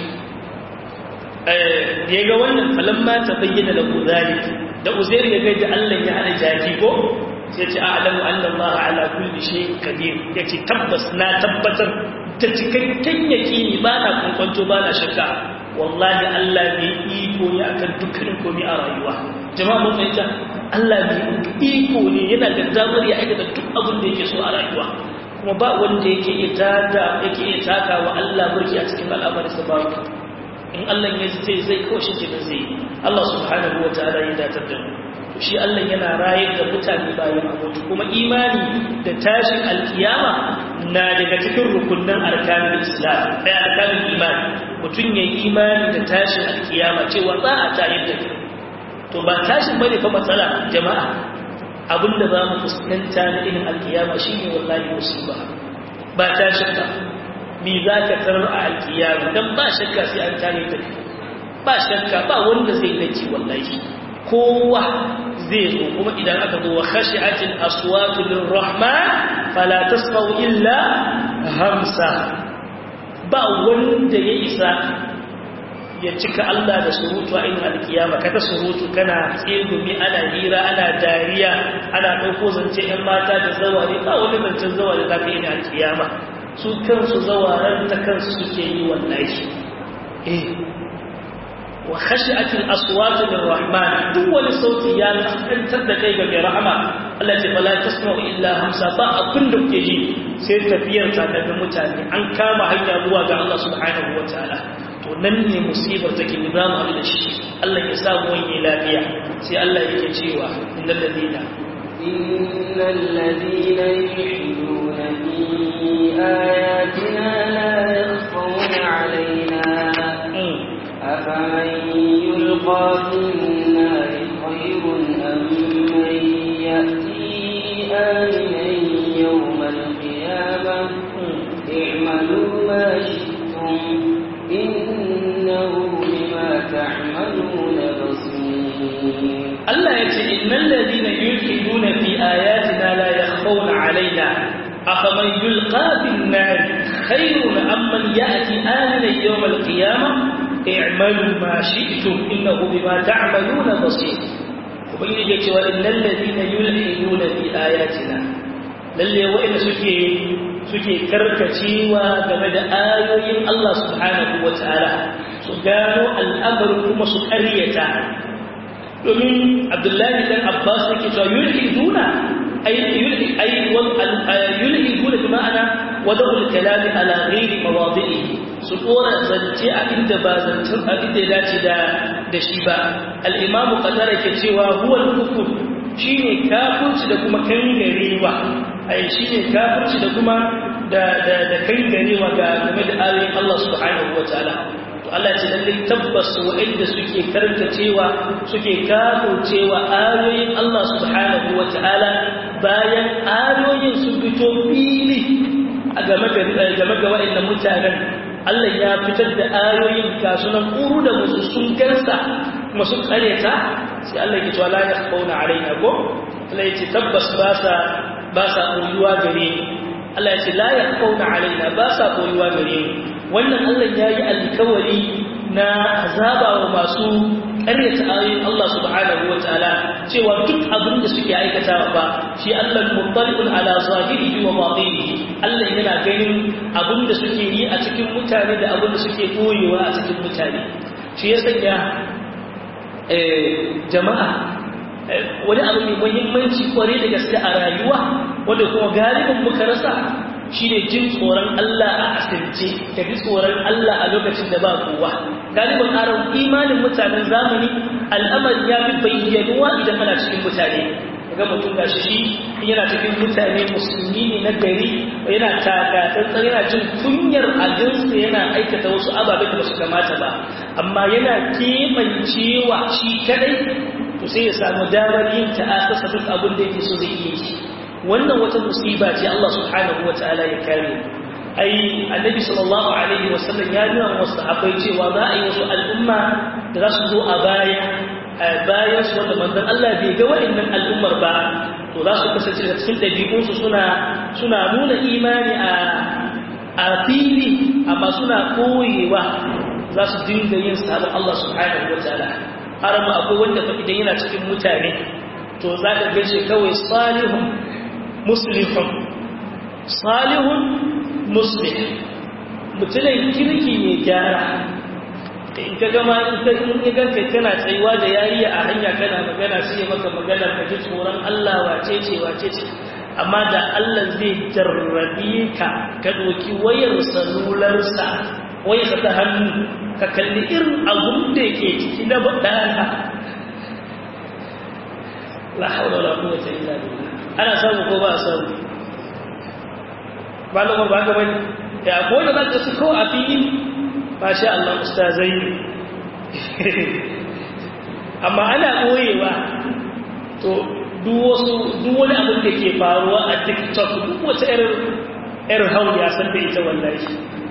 eh ya ga wannan falamma ta bayyana lahu zalik da uzair ya ga da Allah ya hada jaki ko sai ce a'lamu anna Allah ala kulli shay'in qadir yace tabbas na tabbatar da cikakken yaqini ba na kunkunto ba na shakka wallahi Allah bai iko ne akan dukkanin komai a rayuwa jama'a mun fahimta Allah bai iko ne yana da damar ya aikata duk abin da yake so a rayuwa kuma ba wanda yake iya tada yake iya taka wa Allah burki a cikin al'amarin sa ba in Allah ya ce zai kawo shi kenan zai Allah subhanahu wa ta'ala ya datar da mu shi Allah yana rayar da mutane bayan mutu kuma imani da tashin alkiyama na daga cikin rukunin arkanin islam ɗaya arkanin imani mutum ya yi imani da tashin alkiyama cewa za a tayar da kai to ba tashin bane fa matsala jama'a abinda za mu fuskanta na irin alkiyama shine wallahi musiba ba tashin ba me za ka tarar a alkiyama dan ba shakka sai an tayar da kai ba shakka ba wanda zai dace wallahi kowa zai zo kuma idan aka zo wa khashi'atil aswatu lirrahman fala tasma'u illa hamsa ba wanda ya isa ya cika Allah da surutu a inda alkiyama kada surutu kana tsegumi ana hira ana dariya ana ɗauko zance ‘yan mata da zaware ba wani zancen zaware za ka yi da alkiyama su kansu zawaren ta kansu suke yi wallahi eh wa khashi'atil aswatu lirrahman duk wani sauti ya kantar da kai ga mai rahama Allah ce fala tasma'u illa hamsa ba abin da kuke ji sai tafiyar ta daga mutane an kama hanya zuwa ga Allah subhanahu wataala to nan ne musibar take ni za mu haɗu da shi Allah ya sa mu wani lafiya sai Allah yake cewa innal ladina innal ladina yuhiduna fi ayatina la yakhfawna alaina أفمن يلقى في النار خير أم من يأتي آمنا يوم القيامة اعملوا ما شئتم إنه بما تعملون بصير الله يقول إن الذين يلحدون في آياتنا لا يخفون علينا أفمن يلقى في النار خير أم من يأتي آمنا يوم القيامة اعملوا ما شئتم إنه بما تعملون بصير وبين يجي وإن الذين يلحدون في آياتنا lalle wa'ina suke suke karkacewa game da ayoyin Allah subhanahu wataala su gano al'amarin kuma su ƙaryata domin Abdullahi dan Abbas yake cewa yulhiduna أي يلهي أي يلهي بمعنى وضع الكلام على غير مواضعه سطورة زنتي عند بازنتم عند ذات دا دشيبا الإمام قدر كتوى هو الكفر شيني كافر تدكما كنغريوة أي شيني كافر تدكما دا دا دا كنغريوة game da ayoyin Allah subhanahu wa ta'ala Allah ce lallai tabbas waɗanda suke karanta cewa suke kafo cewa ayoyin Allah subhanahu wa ta'ala bayan ayoyin sun fito fili a game ga waɗannan mutanen Allah ya fitar da ayoyin kasunan ƙuru da musu sun gansa masu ƙareta sai Allah ya cewa la ya kauna alaina ko Allah ya ce tabbas ba sa ba sa koyuwa gare ni Allah ya ce la ya kauna alaina ba sa koyuwa gare ni wannan Allah ya yi alkawari na azaba wa masu ƙaryata ayoyin Allah subhanahu wa ta'ala cewa duk abin da suke aikatawa ba shi Allah muttalibun ala zahirihi wa batinihi Allah yana ganin abin da suke yi a cikin mutane da abin da suke koyewa a cikin mutane shi ya sanya jama'a wani abu mai muhimmanci kware da gaske a rayuwa wanda kuma galibin muka rasa shi ne jin tsoron Allah a asirce ka ji tsoron Allah a lokacin da ba kowa galibin aron imanin mutanen zamani al'amari ya fi bayyanuwa idan ana cikin mutane ga mutum ga shi yana cikin mutane musulmi ne na gari yana taka tsantsan yana jin kunyar aginsa yana aikata wasu ababe da su kamata ba amma yana kemancewa shi kadai to sai ya samu damar yin ta'asasa duk abin da yake so zai iya yi wannan wata musiba ce Allah subhanahu wataala ya kare ai annabi sallallahu alaihi wasallam ya nuna wasu sahabbai cewa za a yi wasu al'umma da za su zo a baya bayan su wanda manzon Allah bai ga wa'annan al'ummar ba to za su kasance da cikin dabi'unsu suna suna nuna imani a a fili amma suna koyewa za su dinga yin sabon Allah subhanahu wataala har ma akwai wanda fa idan yana cikin mutane to za ka gaishe kawai salihun muslihun salihun muslih mutumin kirki mai gyara in ka gama in ka in ya ganka kana tsayuwa da yariya a hanya kana magana sai ya maka magana ka ji tsoron Allah wace ce wace ce amma da Allah zai jarrabe ka ka doki wayar salularsa wayarsa ta hannu ka kalli irin abun da yake ciki na badana la haula wala quwwata illa billah ana samu ko ba samu ba da ba ga bane ya ko da zaka su ko a fili masha Allah ustazai amma ana koyewa to duk wasu duk wani abin da ke faruwa a TikTok duk wata irin irin hauli ya san da ita wallahi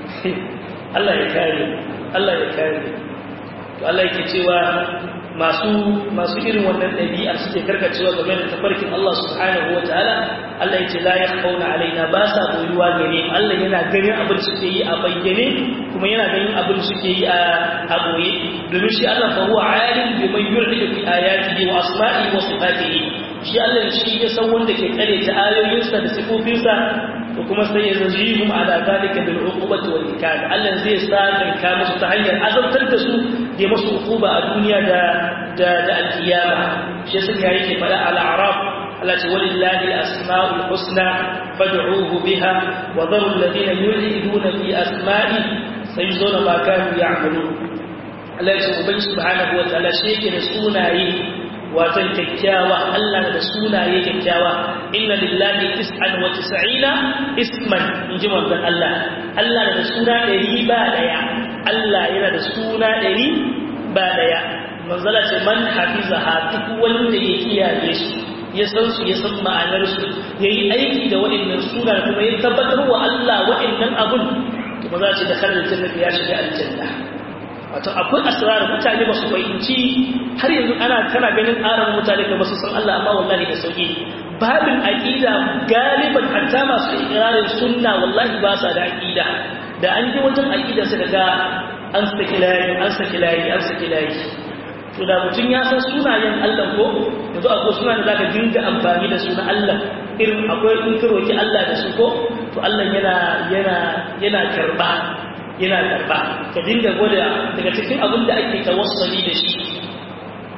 Allah ya kare Allah ya kare to Allah yake cewa masu masu irin wannan ɗabi'a suke karkacewa game da tafarkin Allah subhanahu wa ta'ala Allah ya ce la yakhawna alaina ba sa boyuwa gare mu Allah yana ganin abin da suke yi a bayyane kuma yana ganin abin da suke yi a boye domin shi Allah fa huwa alim bi man yurhidu bi ayatihi wa asma'ihi wa sifatihi shi Allah shi ya san wanda ke kare ta ayoyinsa da sifofinsa to kuma sai ya zajihum ala zalika bil uqubati wal ikab Allah zai sa ka musu ta hanyar azabtar da su ya musu uquba a duniya da da da alkiyama shi sai ya yake fada al a'raf Allah ce walillahi al asmaul husna fad'uhu biha wa dharu alladhina yulhiduna fi asma'i sayuzuna ma kanu ya'malun Allah ya ce ubangi subhanahu wa ta'ala shi yake da sunaye watan kyakkyawa Allah da sunaye kyakkyawa inna lillahi tis'an wa tis'ina isman inji manzon Allah Allah da suna ɗari ba daya Allah yana da suna ɗari ba daya manzala ce man hafizaha duk wanda ya kiyaye su ya san su ya san ma'anar su yayi aiki da waɗannan suna kuma ya tabbatar wa Allah waɗannan abun to maza ce da kharar jannati ya shiga aljanna wato akwai asrar mutane ba su fahimci har yanzu ana kana ganin aran mutane da ba su san Allah amma wallahi da sauki babin aqida galiban hatta masu ikrarin sunna wallahi ba sa da aqida da an ji wajen aqida sai daga an saki layi an saki layi an saki layi to da mutum ya san sunayen Allah ko yanzu akwai sunan da zaka dinga amfani da sunan Allah irin akwai in ka roki Allah da su ko to Allah yana yana yana karba yana karba ka dinga gwada daga cikin abin da ake tawassali da shi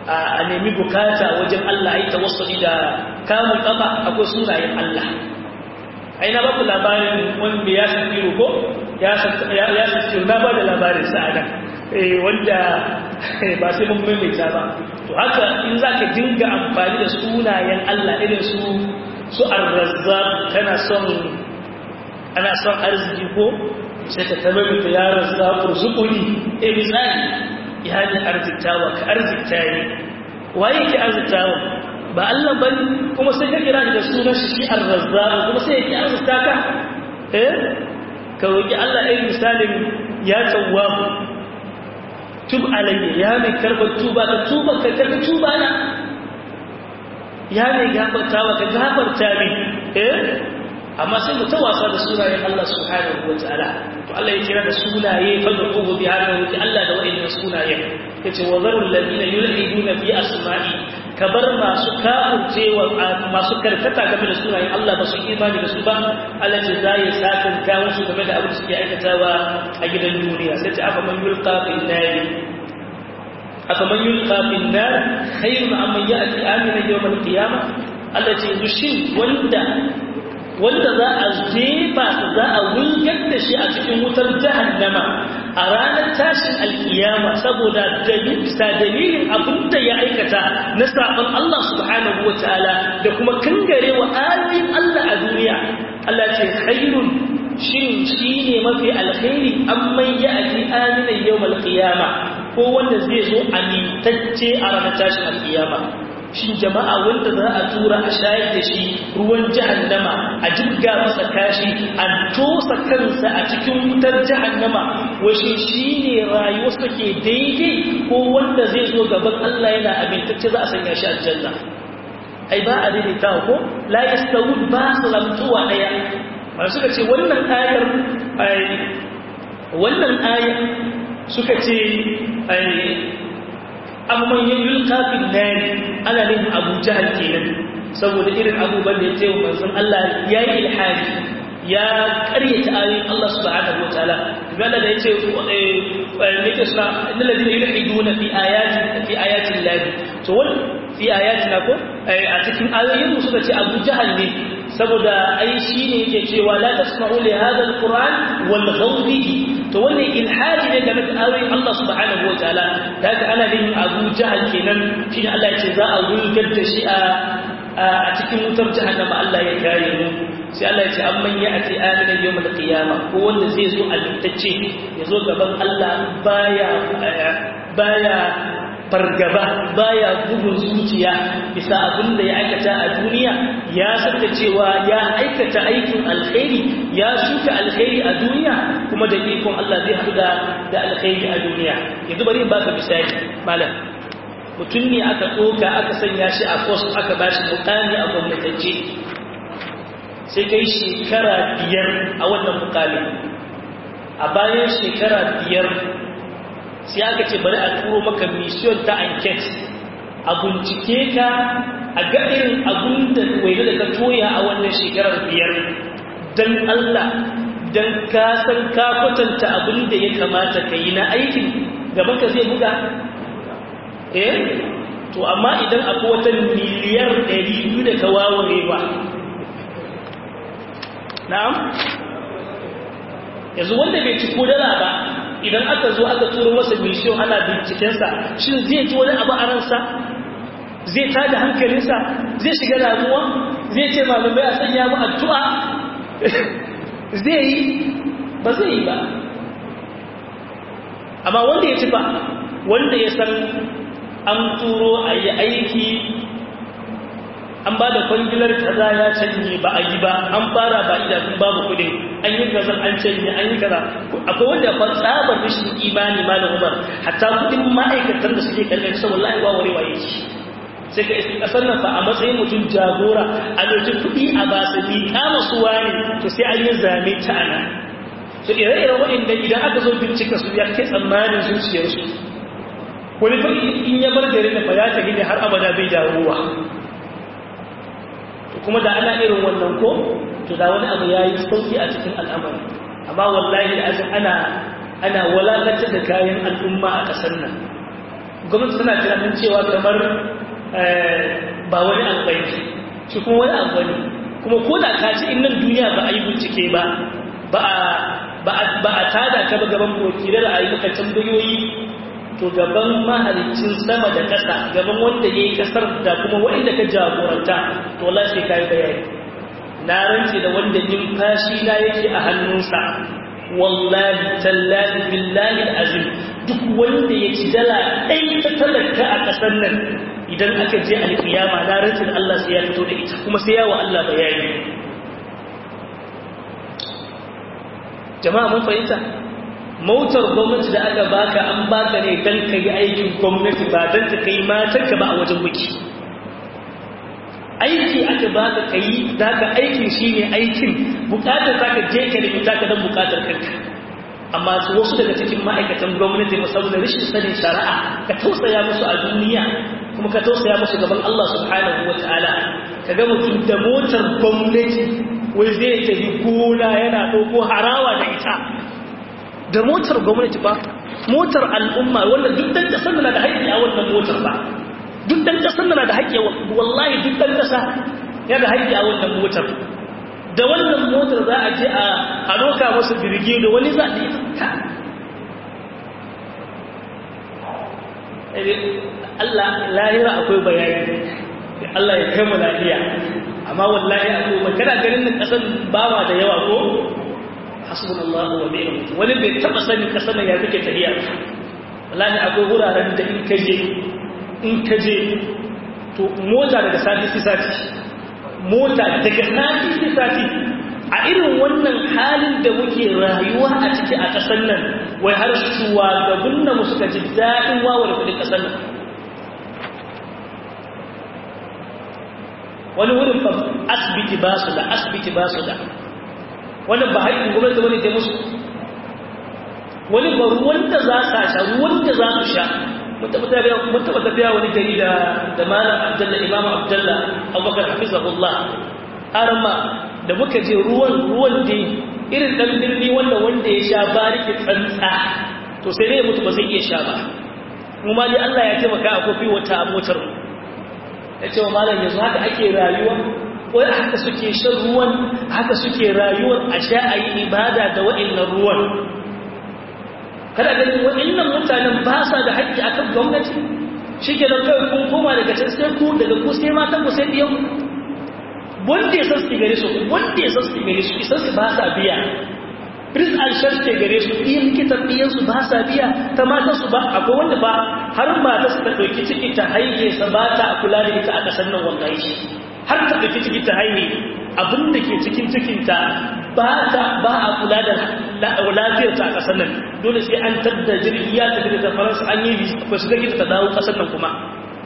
a nemi bukata wajen Allah ai tawassuli da kamun kafa akwai sunayen Allah ai na baku labarin wanda ya sakiru ko ya sakiru na ba da labarin sa'ada wanda ba sai mun maimaita ba to haka in za ka dinga amfani da sunayen Allah irin su su arrazzaq kana son ana son arziki ko sai ka tabe mutu ya razzaq urzuquni eh misali ya ni arziktawa ka arzikta ni waye ki arziktawa ba Allah bane kuma sai ka kira da sunan shi arrazzaq kuma sai ki arzikta ka eh ka roki Allah eh misalin ya tawwabu tub alayya ya mai karbar tuba ka tuba ka karbi tuba na ya mai gafarta wa ka gafarta min eh amma sai mu ta wasa da sunayen Allah subhanahu wataala to Allah ya kira da sunaye fa da kubu bi hada wuce Allah da wa'annan sunayen yace wa zarul ladina yulhiduna fi asma'i kabar masu kafurcewa masu karkata game da sunayen Allah ba su imani da su ba Allah ce za ya sakan ka musu game da abin da suke aikatawa a gidan duniya sai ta afa man yulqa fil nari afa man yulqa fil nar khayrun amman ya'ti amina yawm al qiyamah Allah ce yanzu shin wanda wanda za a jefa su za a wulgar da shi a cikin wutar jahannama a ranar tashin alkiyama saboda bisa dalilin abin da ya aikata na saɓon Allah subhanahu wa ta'ala da kuma kangare wa ayoyin Allah a duniya Allah ce khairun shin shi ne mafi alkhairi amman ya aji aminan yau malkiyama ko wanda zai zo amintacce a ranar tashin alkiyama shin jama'a wanda za a tura a shayar da shi ruwan jahannama a jirga masa kashi an tosa kansa a cikin wutar jahannama washe shi ne rayuwarsa ke daidai ko wanda zai zo gaban Allah yana abintacce za a sanya shi aljanna ai ba a daidaita ko la yastawud ba su lamtuwa daya ba suka ce wannan ayar wannan ayar suka ce amman yin yulka fil nari ana nufin abu jahal kenan saboda irin abubuwan da ya ce wa manzon Allah ya yi ilhadi ya karyata ayoyin Allah subhanahu wa ta'ala gana da yace nake suna innal ladina yulhiduna fi ayati fi ayati llahi to wal fi ayatina ko a cikin ayoyin mu suka ce abu jahal ne saboda ai shine yake cewa la tasma'u li hadha alquran wal ghawbihi to wannan ilhadi ne game da ayoyin Allah subhanahu wataala da haka ana yin Abu Jahal kenan shine Allah ya ce za a wulgar da shi a a cikin wutar jahannama Allah ya kare mu sai Allah ya ce amman ya ati aminan yawmal qiyamah ko wanda zai zo alintacce ya zo gaban Allah baya baya fargaba baya bugun zuciya bisa abin da ya aikata a duniya ya saka cewa ya aikata aikin alkhairi ya shuka alkhairi a duniya kuma da ikon Allah zai haɗu da da alkhairi a duniya yanzu bari in baka misali malam mutum ne aka ɗoka aka sanya shi a post aka ba shi mukami a gwamnatance sai kai shekara biyar a wannan mukamin a bayan shekara biyar sai aka ce bari a turo maka mission ta enquete a bincike ka a ga irin abun da waina da ka toya a wannan shekarar biyar don Allah don ka san ka kwatanta abin da ya kamata ka yi na aikin gaban ka zai buga eh to amma idan akwai wata miliyar 200 da ka waware ba na'am yanzu wanda bai ci ko dala ba idan aka zo aka turo masa mission ana bincikensa shin zai ji wani abu a ransa zai tada hankalinsa zai shiga damuwa zai ce malamai a sanya mu addu'a zai yi ba zai yi ba amma wanda ya ci ba wanda ya san an turo a yi aiki an ba da kwangilar kaza ya canye ba a yi ba an fara ba idanun babu kudin an yi kaza an canye an yi kaza akwai wanda fa tsabar rashin imani malam umar hatta kudin ma'aikatan da suke kallon sa wallahi wa warewa yake sai ka isi kasar nan fa a matsayin mutum jagora a ɗauki kuɗi a ba su ni kama su wani to sai an yi zame ta ana to ire-iren waɗanda idan aka zo bincika su ya kai tsammanin zuciyarsu wani fa in ya bar garin da fa ya tafi ne har abada bai dawowa kuma da ana irin wannan ko to da wani abu yayi sauki a cikin al'amari amma wallahi da azin ana ana walakantar da kayan al'umma a kasar nan gwamnati tana tunanin cewa kamar ba wani amfani shi kuma wani amfani kuma ko da ka ci innan duniya ba a yi bincike ba ba a tada ka ba gaban wakilai da a yi maka tambayoyi to gaban mahalicin sama da ƙasa gaban wanda ya yi ƙasar da kuma wanda ka jagoranta to wallahi sai ka yi bayani na rance da wanda numfashi na yake a hannunsa wallahi tallahi billahi azim duk wanda ya ci dala ɗai ta talaka a ƙasar nan idan aka je alƙiyama na rance da Allah sai ya fito da ita kuma sai yawa Allah bayani jama'a mun fahimta motar gwamnati da aka baka an baka ne don ka yi aikin gwamnati ba don ta kai matanka ba a wajen buki aiki aka baka ka yi za ka aikin shi ne aikin bukatar za ka je ka nemi taka don bukatar kanka amma wasu daga cikin ma'aikatan gwamnati musamman da rashin sanin shari'a ka tausaya musu a duniya kuma ka tausaya musu gaban Allah subhanahu wa ta'ala ka ga mutum da motar gwamnati wai zai tafi gona yana ɗauko harawa da ita da motar gwamnati ba motar al'umma wanda duk dan kasar na da haƙƙi a wannan motar ba duk dan kasar na da haƙƙi wallahi duk dan kasa ya da haƙƙi a wannan motar da wannan motar za a je a roka masa birge da wani za a yi ta Allah lahira akwai bayani Allah ya kai mu lafiya amma wallahi akwai magana ganin nan kasan ba ma da yawa ko hasbunallahu wa ni'mal wakeel wani bai taba sani ka sanin ya kake tafiya wallahi akwai wuraren da in kaje in kaje to mota daga sati sai sati mota daga sati sai sati a irin wannan halin da muke rayuwa a ciki a ƙasar nan wai har shugaban nan suka ji daɗin wawar kuɗin ƙasar nan wani wurin fa asibiti ba su da asibiti ba su da wannan ba haƙƙin gwamnati wani ta musu wani ba ruwan da za sa sha ruwan da za su sha mun taɓa tafiya wani gari da da malam abdullah imam abdullah abubakar hafizahullah arama da muka je ruwan ruwan da irin dan birni wanda wanda ya sha bariki tsantsa to sai dai mutu ba zai iya sha ba kuma dai Allah ya taimaka a kofi wata motar mu ya ce wa malam yanzu haka ake rayuwa wai haka suke shan ruwan haka suke rayuwar a sha a yi ibada da wa'innan ruwan kada ganin wa'innan mutanen ba sa da haƙƙi a kan gwamnati shi ke da kawai kun koma daga can sai ku daga ku sai matan ku sai biyan wanda ya san su gare su wanda ya san su gare su isan su ba sa biya pris alshar ke gare su iya likitan biyan su ba sa biya ta matan su ba akwai wanda ba har mata su ta ɗauki ciki ta haihe sa ba ta kula da ita a ƙasar nan wallahi har ta ɗauki ciki ta haihe abin da ke cikin cikinta ba ta ba a kula da lafiyarta a ƙasar nan dole sai an tadda jirgi ya tafi da faransa an yi ba su gagita ta dawo ƙasar nan kuma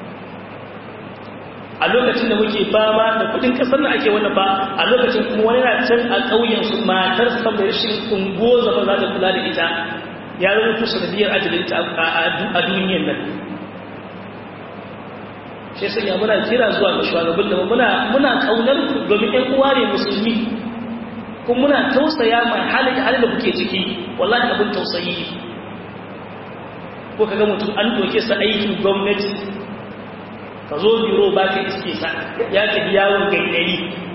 a lokacin da muke fama da kudin ƙasar nan ake wannan ba a lokacin kuma wani na can a ƙauyen su matar sa mai rashin ungo zama za ta kula da ita ya rubutu sanadiyar ajalinta a duniyar nan shi sanya muna kira zuwa ga shugaban da muna muna kaunar ku domin ƴan uwa ne musulmi kuma muna tausaya mai halin da halin da kuke ciki wallahi abin tausayi ko kaga mutum an doke sa aikin gwamnati ka zo biro ba ka iske sa ya tafi yawon gaidari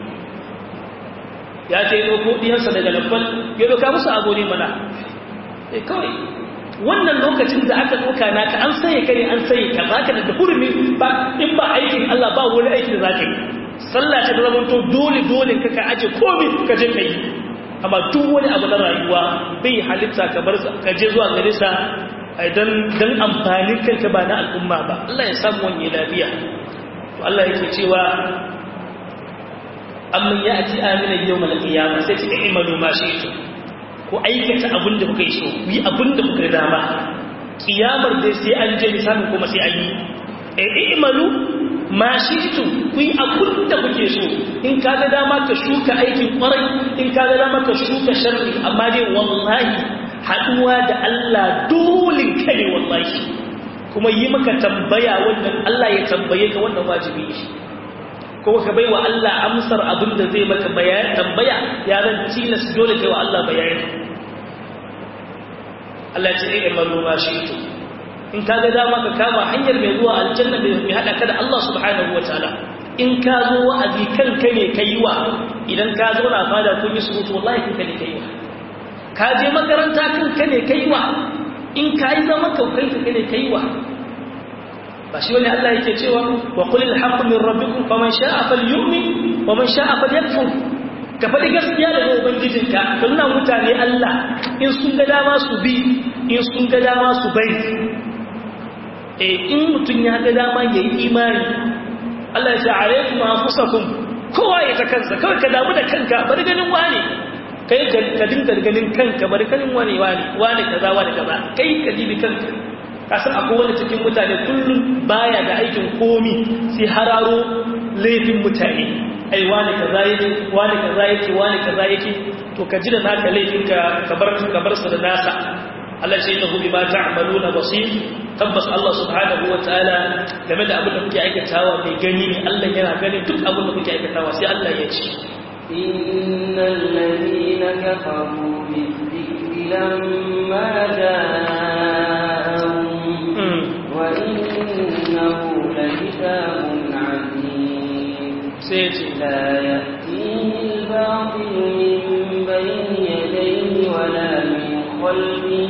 ya ce yi ɗauko ɗiyarsa daga lambal ya ɗauka musu abu ne mana kawai wannan lokacin da aka ɗauka naka an saye kare an saye ka za ka da hurumi ba in ba aikin Allah ba wani aiki da za ka yi sallah ta zama to dole dole ka ka aje komai ka je ka yi amma duk wani abu na rayuwa bai halitta ka bar ka je zuwa gare sa dan dan amfanin kanka ba na al'umma ba Allah ya samu wani lafiya to Allah yake cewa amman ya'ti amina yawmal qiyamah sai ta imalu ma shi'tu ku aikata abin da kuka yi so ku yi abin da kuka dama kiyamar dai sai an je misalin kuma sai an yi e imalu ma shi'tu ku yi abin da kuke so in ka ga dama ka shuka aikin kwarai in ka ga dama ka shuka sharri amma dai wallahi haduwa da Allah dole ka ne wallahi kuma yi maka tambaya wannan Allah ya tambaye ka wannan wajibi ne ko ka bai wa Allah amsar abin da zai maka bayani tambaya ya zan tilas dole kai wa Allah bayani Allah ya ce ai amalu ma shi to in ka ga dama ka kama hanyar mai zuwa aljanna mai hada ka da Allah subhanahu wataala in ka zo wa'azi kanka ne kai wa idan ka zo na fada kun yi surutu wallahi kanka ne kai wa ka je makaranta kanka ne kai wa in ka yi zama kaukai kanka ne kai wa ba shi wani Allah yake cewa wa qulil haqqu min rabbikum faman sha'a falyu'min wa man sha'a falyakfur ka faɗi gaskiya daga ubangijinka ka nuna mutane Allah in sun ga dama su bi in sun ga dama su bari eh in mutum ya ga dama ya yi imani Allah ya ce alaikum anfusakum kowa ya ta kansa kawai ka damu da kanka bari ganin wani kai ka dinga ganin kanka bari ganin wani wani wani kaza wani kaza kai ka dibi kanka kasan akwai wani cikin mutane kullum baya da aikin komi sai hararo laifin mutane ai wani kaza yake wani kaza yake wani kaza yake to ka ji da naka laifin ka kabar kabar sa da nasa Allah sai innahu bima ta'maluna basir tabbas Allah subhanahu wa ta'ala game da abin da kuke aikatawa mai gani ne Allah yana ganin duk abin da kuke aikatawa sai Allah ya ce innal ladina kafaru bizikri lamma ja'ahum wa innahu lakitabun 'azim sai ce لا يأتيه الباطل من بين يديه ولا من خلفه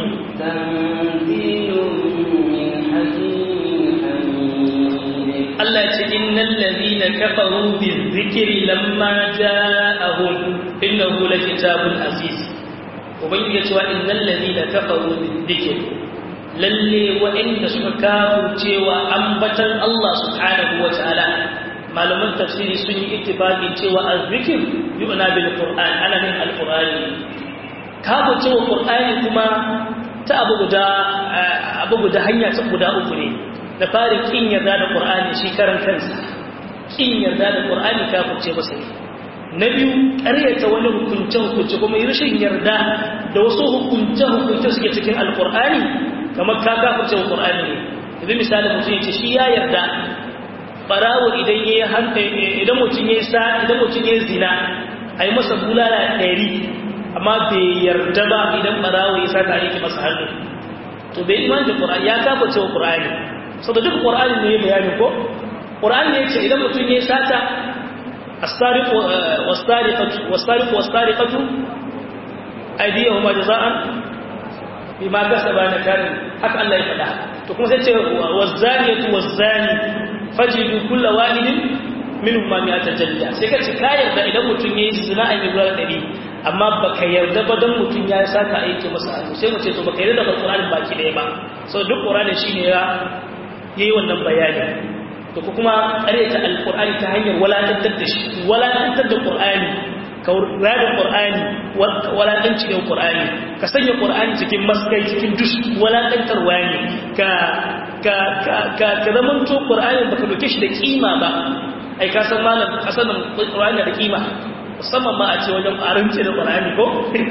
تنزيل من حكيم حميد Allah ce innal ladina kafaru bizikri lamma ja'ahum innahu lakitabun aziz ubangiji ya ce wa innal ladina kafaru bizikri lalle wa'inda suka kafu cewa ambatan Allah subhanahu wa ta'ala malaman tafsiri sun yi ittifaqi cewa azzikr yu'na bil qur'an ana min al qur'ani kafu cewa qur'ani kuma ta abu guda abu guda hanya ta guda uku ne da farin kin yarda da qur'ani shi karan kansa kin yarda da qur'ani kafu ce masa ne na biyu ƙaryata wani hukunce hukunce kuma rashin yarda da wasu hukunce hukunce suke cikin alqur'ani kamar ka kafu cewa qur'ani ne yanzu misali mutum ya ce shi ya yarda barawo idan ya idan mutum ya sa idan mutum ya zina ai masa bulala ɗari amma bai yarda ba idan barawo ya saka yake masa hannu to bai iman da qur'ani ya kafa cewa qur'ani saboda duk qur'ani ne ya bayani ko qur'ani ne yace idan mutum ya sata as-sariq was-sariqatu was-sariq was-sariqatu aydiyahuma jazaa'an bima kasaba nakarin haka Allah ya faɗa to kuma sai ce waz-zaniyatu waz-zani fajidu kulla wahidin minhum ma mi'ata jalda sai ka ci ka yarda idan mutum yayi zina a yi gurin dari amma baka yarda ba dan mutum ya saka aiki masa hannu sai mu ce to baka yarda da Qur'ani baki daya ba so duk Qur'ani shine ya yayi wannan bayani to ko kuma ƙaryata alqur'ani ta hanyar walakantar da shi walakantar da Qur'ani ka rada Qur'ani walakanci da Qur'ani ka sanya Qur'ani cikin maskai cikin dush walakantarwa ne ka ka ka ka ka zaman to Qur'ani baka doke shi da kima ba ai ka san malam kasanin Qur'ani da kima musamman ma a ce wajen arance da Qur'ani ko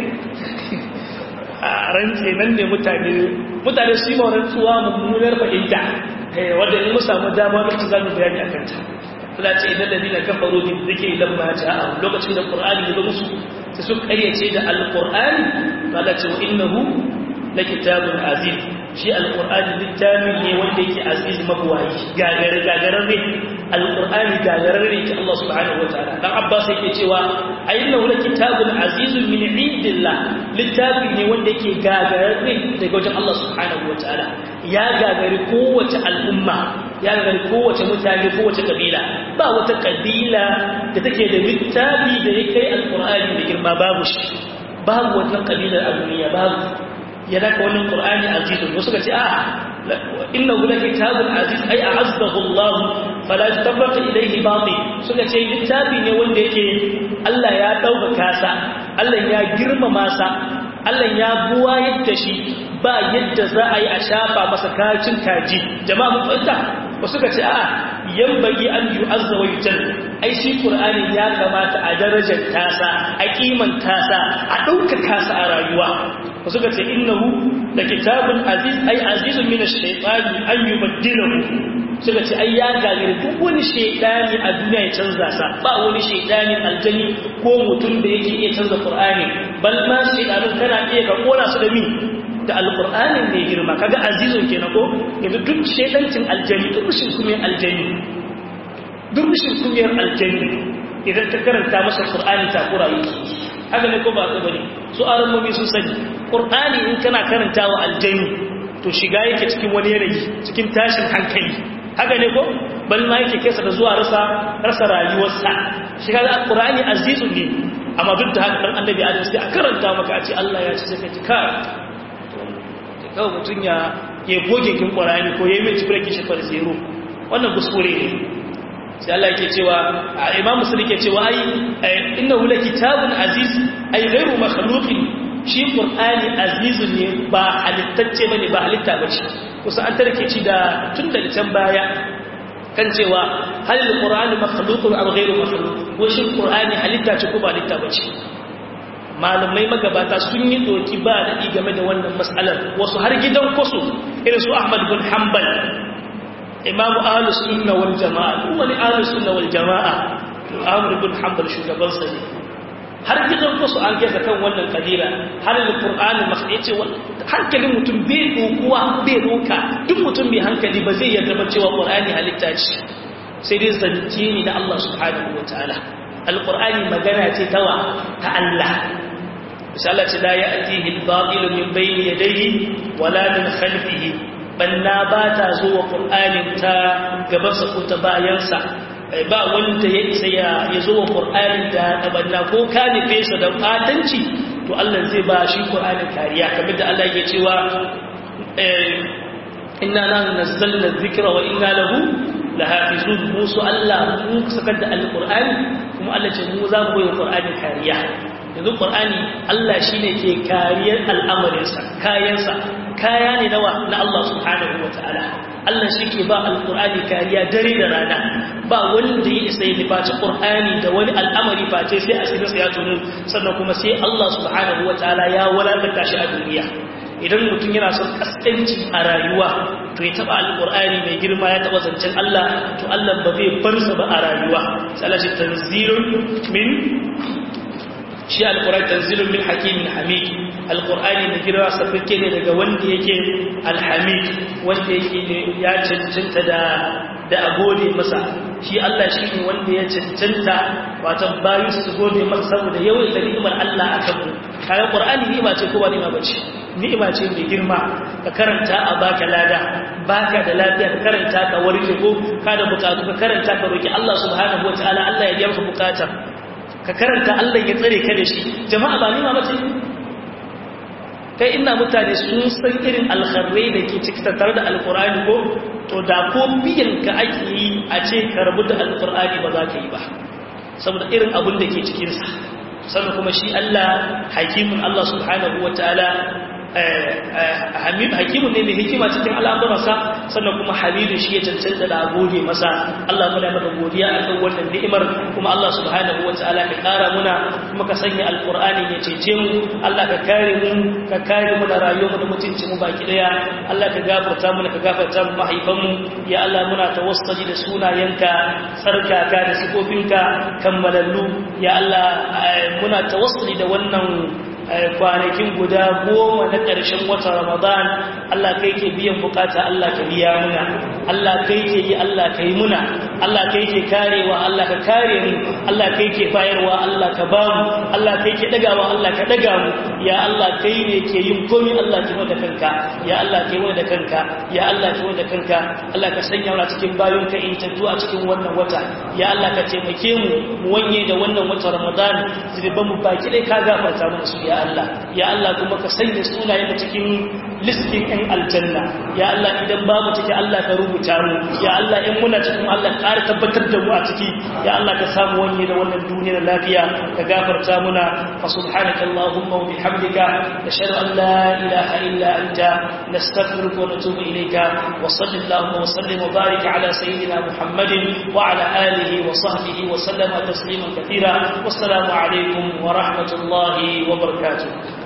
arance nan ne mutane mutane su yi rantsuwa mummunar fahimta wadda in mu samu dama mutu za mu bayani akan ta Allah ce idan da dina kafaru bi zikri lamma ja'a lokacin da Qur'ani ya zo musu sai su karyace da Al-Qur'ani Allah ce wa innahu lakitabun aziz shi Al-Qur'ani littafi ne wanda yake aziz mabwayi gagare gagararre Al-Qur'ani gagararre ke Allah subhanahu wataala dan Abbas yake cewa ayyuhu lakitabun azizun min indillah littafi ne wanda yake gagararre daga wajen Allah subhanahu wataala ya gagari kowace al'umma ya gagari kowace mutane kowace kabila ba wata kabila da take da littafi da ya kai alkur'ani da girma babu shi babu wata kabilar a duniya babu ya daga wannan qur'ani azizun wasu ka ce a inna hula kitabun aziz ai a'azzahu Allah fala tabbata ilayhi batil suka ce littafi ne wanda yake Allah ya dauka kasa Allah ya girmama sa Allah ya buwa yadda shi ba yadda za a yi a shafa masa kacin kaji jama'a mun fahimta ba suka ce a yambagi an yi azza wa yujal ai shi qur'ani ya kamata a darajar tasa a kiman tasa a ɗaukar tasa a rayuwa ba suka ce innahu da kitabun aziz ai azizun min ash-shaytani an yubaddilahu suka ce ai ya gagari duk wani shaidani a duniya ya canza sa ba wani shaidanin aljani ko mutum da yake iya canza qur'ani bal ma shaidanun kana iya ka kora su da mi da alqur'anin mai girma kaga azizun kenan ko yanzu duk shedancin aljani duk rushin kumiyar aljani duk rushin kumiyar aljani idan ka karanta masa qur'ani ta kurayi haka ne ko ba ka bane su aramomi sun sani qur'ani in kana karantawa aljani to shiga yake cikin wani yanayi cikin tashin hankali haka ne ko bal ma yake kesa da zuwa rasa rasa rayuwarsa shiga da qur'ani azizun ne amma duk da haka dan annabi adam sai a karanta maka a ce Allah ya ce sai ka ka to kawai mutun ya ya goge kin qur'ani ko yayi mai cikin kishi far zero wannan kuskure ne sai Allah yake cewa Imam Muslim yake cewa ai innahu lakitabun aziz ay ghayru makhluqin shi qur'ani azizun ne ba halittacce bane ba halitta bace kusa an tarke ci da tun da can baya kan cewa hal alqur'anu makhluqun aw ghayru makhluq ko shi qur'ani halitta ce ko ba halitta bace malamai magabata sun yi doki ba da game da wannan mas'alar wasu har gidan kusu irin su Ahmad bin Hanbal imamu ahlus sunna wal jamaa duk wani ahlus sunna wal jamaa to Ahmad bin Hanbal shugaban sa ne har gidan kusu an gaza kan wannan kadira har alqur'ani makhdi ce hankalin mutum bai dokuwa bai doka duk mutum mai hankali ba zai yarda ba cewa qur'ani halitta ce sai dai zance ne da Allah subhanahu wataala alqur'ani magana ce tawa ta Allah insha Allah ce la ya'tihi al-batil min bayni yadayhi wala min khalfihi banna ba ta zuwa qur'anin ta gabansa ko ta bayansa ba wanda ya isa ya zo wa ƙur'ani da tabanna ko ka nufe sa da fatanci to Allah zai ba shi ƙur'anin kariya kamar da Allah ya cewa inna nahnu nazzalna dhikra wa inna lahu lahafizun musu Allah mu sakar da alƙur'ani kuma Allah ce mu za mu bayar ƙur'ani kariya yanzu ƙur'ani Allah shine ke kariyar al'amarinsa kayansa kaya ne nawa na Allah subhanahu wa ta'ala Allah shi ke ba alƙur'ani kariya dare da rana ba wanda ya isa ya nufaci ƙur'ani da wani al'amari face sai asirinsa ya tunu sannan kuma sai Allah subhanahu wa ta'ala ya wadata shi a duniya idan mutum yana son kaskanci a rayuwa to ya taba alƙur'ani mai girma ya taba zancen Allah to Allah ba zai bar sa ba a rayuwa sai Allah shi tanzilun min shi alƙur'ani tanzilun min hakimin hamid alƙur'ani da girma safirke ne daga wanda yake alhamid wanda yake ya cancanta da da a gode masa shi Allah shi ne wanda ya cancanta watan bayu su gode masa saboda yawan da ni'imar Allah a kanmu kayan ƙur'ani ni'ima ce ko ba ni'ima ba ce ni'ima ce mai girma ka karanta a baka lada baka da lafiya ka karanta ka warke ko ka da bukatu ka karanta ka roki Allah subhanahu wataala Allah ya biya maka bukatar ka karanta Allah ya tsare ka da shi jama'a ba ni'ima ba ce kai ina mutane sun san irin alkharrai da ke ciki tattare da alkur'ani ko to da ko biyan ka ake yi a ce ka rabu da alkur'ani ba za ka yi ba saboda irin abin da ke cikinsa sannan kuma shi Allah hakimin Allah subhanahu wa ta'ala hakimun ne mai hikima cikin al'amuransa sannan kuma hamidu shi ya cancanta da gode masa Allah muna maka godiya a kan wannan ni'imar kuma Allah subhanahu wa ta'ala ka kara muna kuma ka sanya alqur'ani ya cece mu Allah ka kare mu ka kare mu da rayuwar mu da mutuncin mu baki daya Allah ka gafarta mu ka gafarta mu mahaifan mu ya Allah muna tawassuli da sunayenka tsarkaka da sifofinka kammalallu ya Allah muna tawassuli da wannan kwanakin guda goma na ƙarshen wata ramadan Allah kai ke biyan bukata Allah ka biya muna Allah kai ke yi Allah ka yi muna Allah kai ke karewa Allah ka kare mu Allah kai ke bayarwa Allah ka ba mu Allah kai ke dagawa Allah ka daga mu ya Allah kai ne ke yin komai Allah ke wada kanka ya Allah kai wada kanka ya Allah kai wada kanka Allah ka sanya mu cikin bayon ka in tattu a cikin wannan wata ya Allah ka taimake mu mu wanye da wannan wata ramadan zuban mu baki dai ka gafarta mu su ya Allah ya Allah kuma ka sanya sunayen da cikin listin ɗin aljanna ya Allah idan babu ciki Allah ka rubuta mu ya Allah in muna cikin Allah ƙara tabbatar da mu a ciki ya Allah ka samu wani da wannan duniyar lafiya ka gafarta muna fa subhanaka allahumma wa bihamdika nashhadu an la ilaha illa anta nastaghfiruka wa natubu ilayka wa sallallahu wa sallim wa barik ala sayyidina muhammadin wa ala alihi wa sahbihi wa sallama tasliman kathira wassalamu alaikum wa rahmatullahi wa barakatuh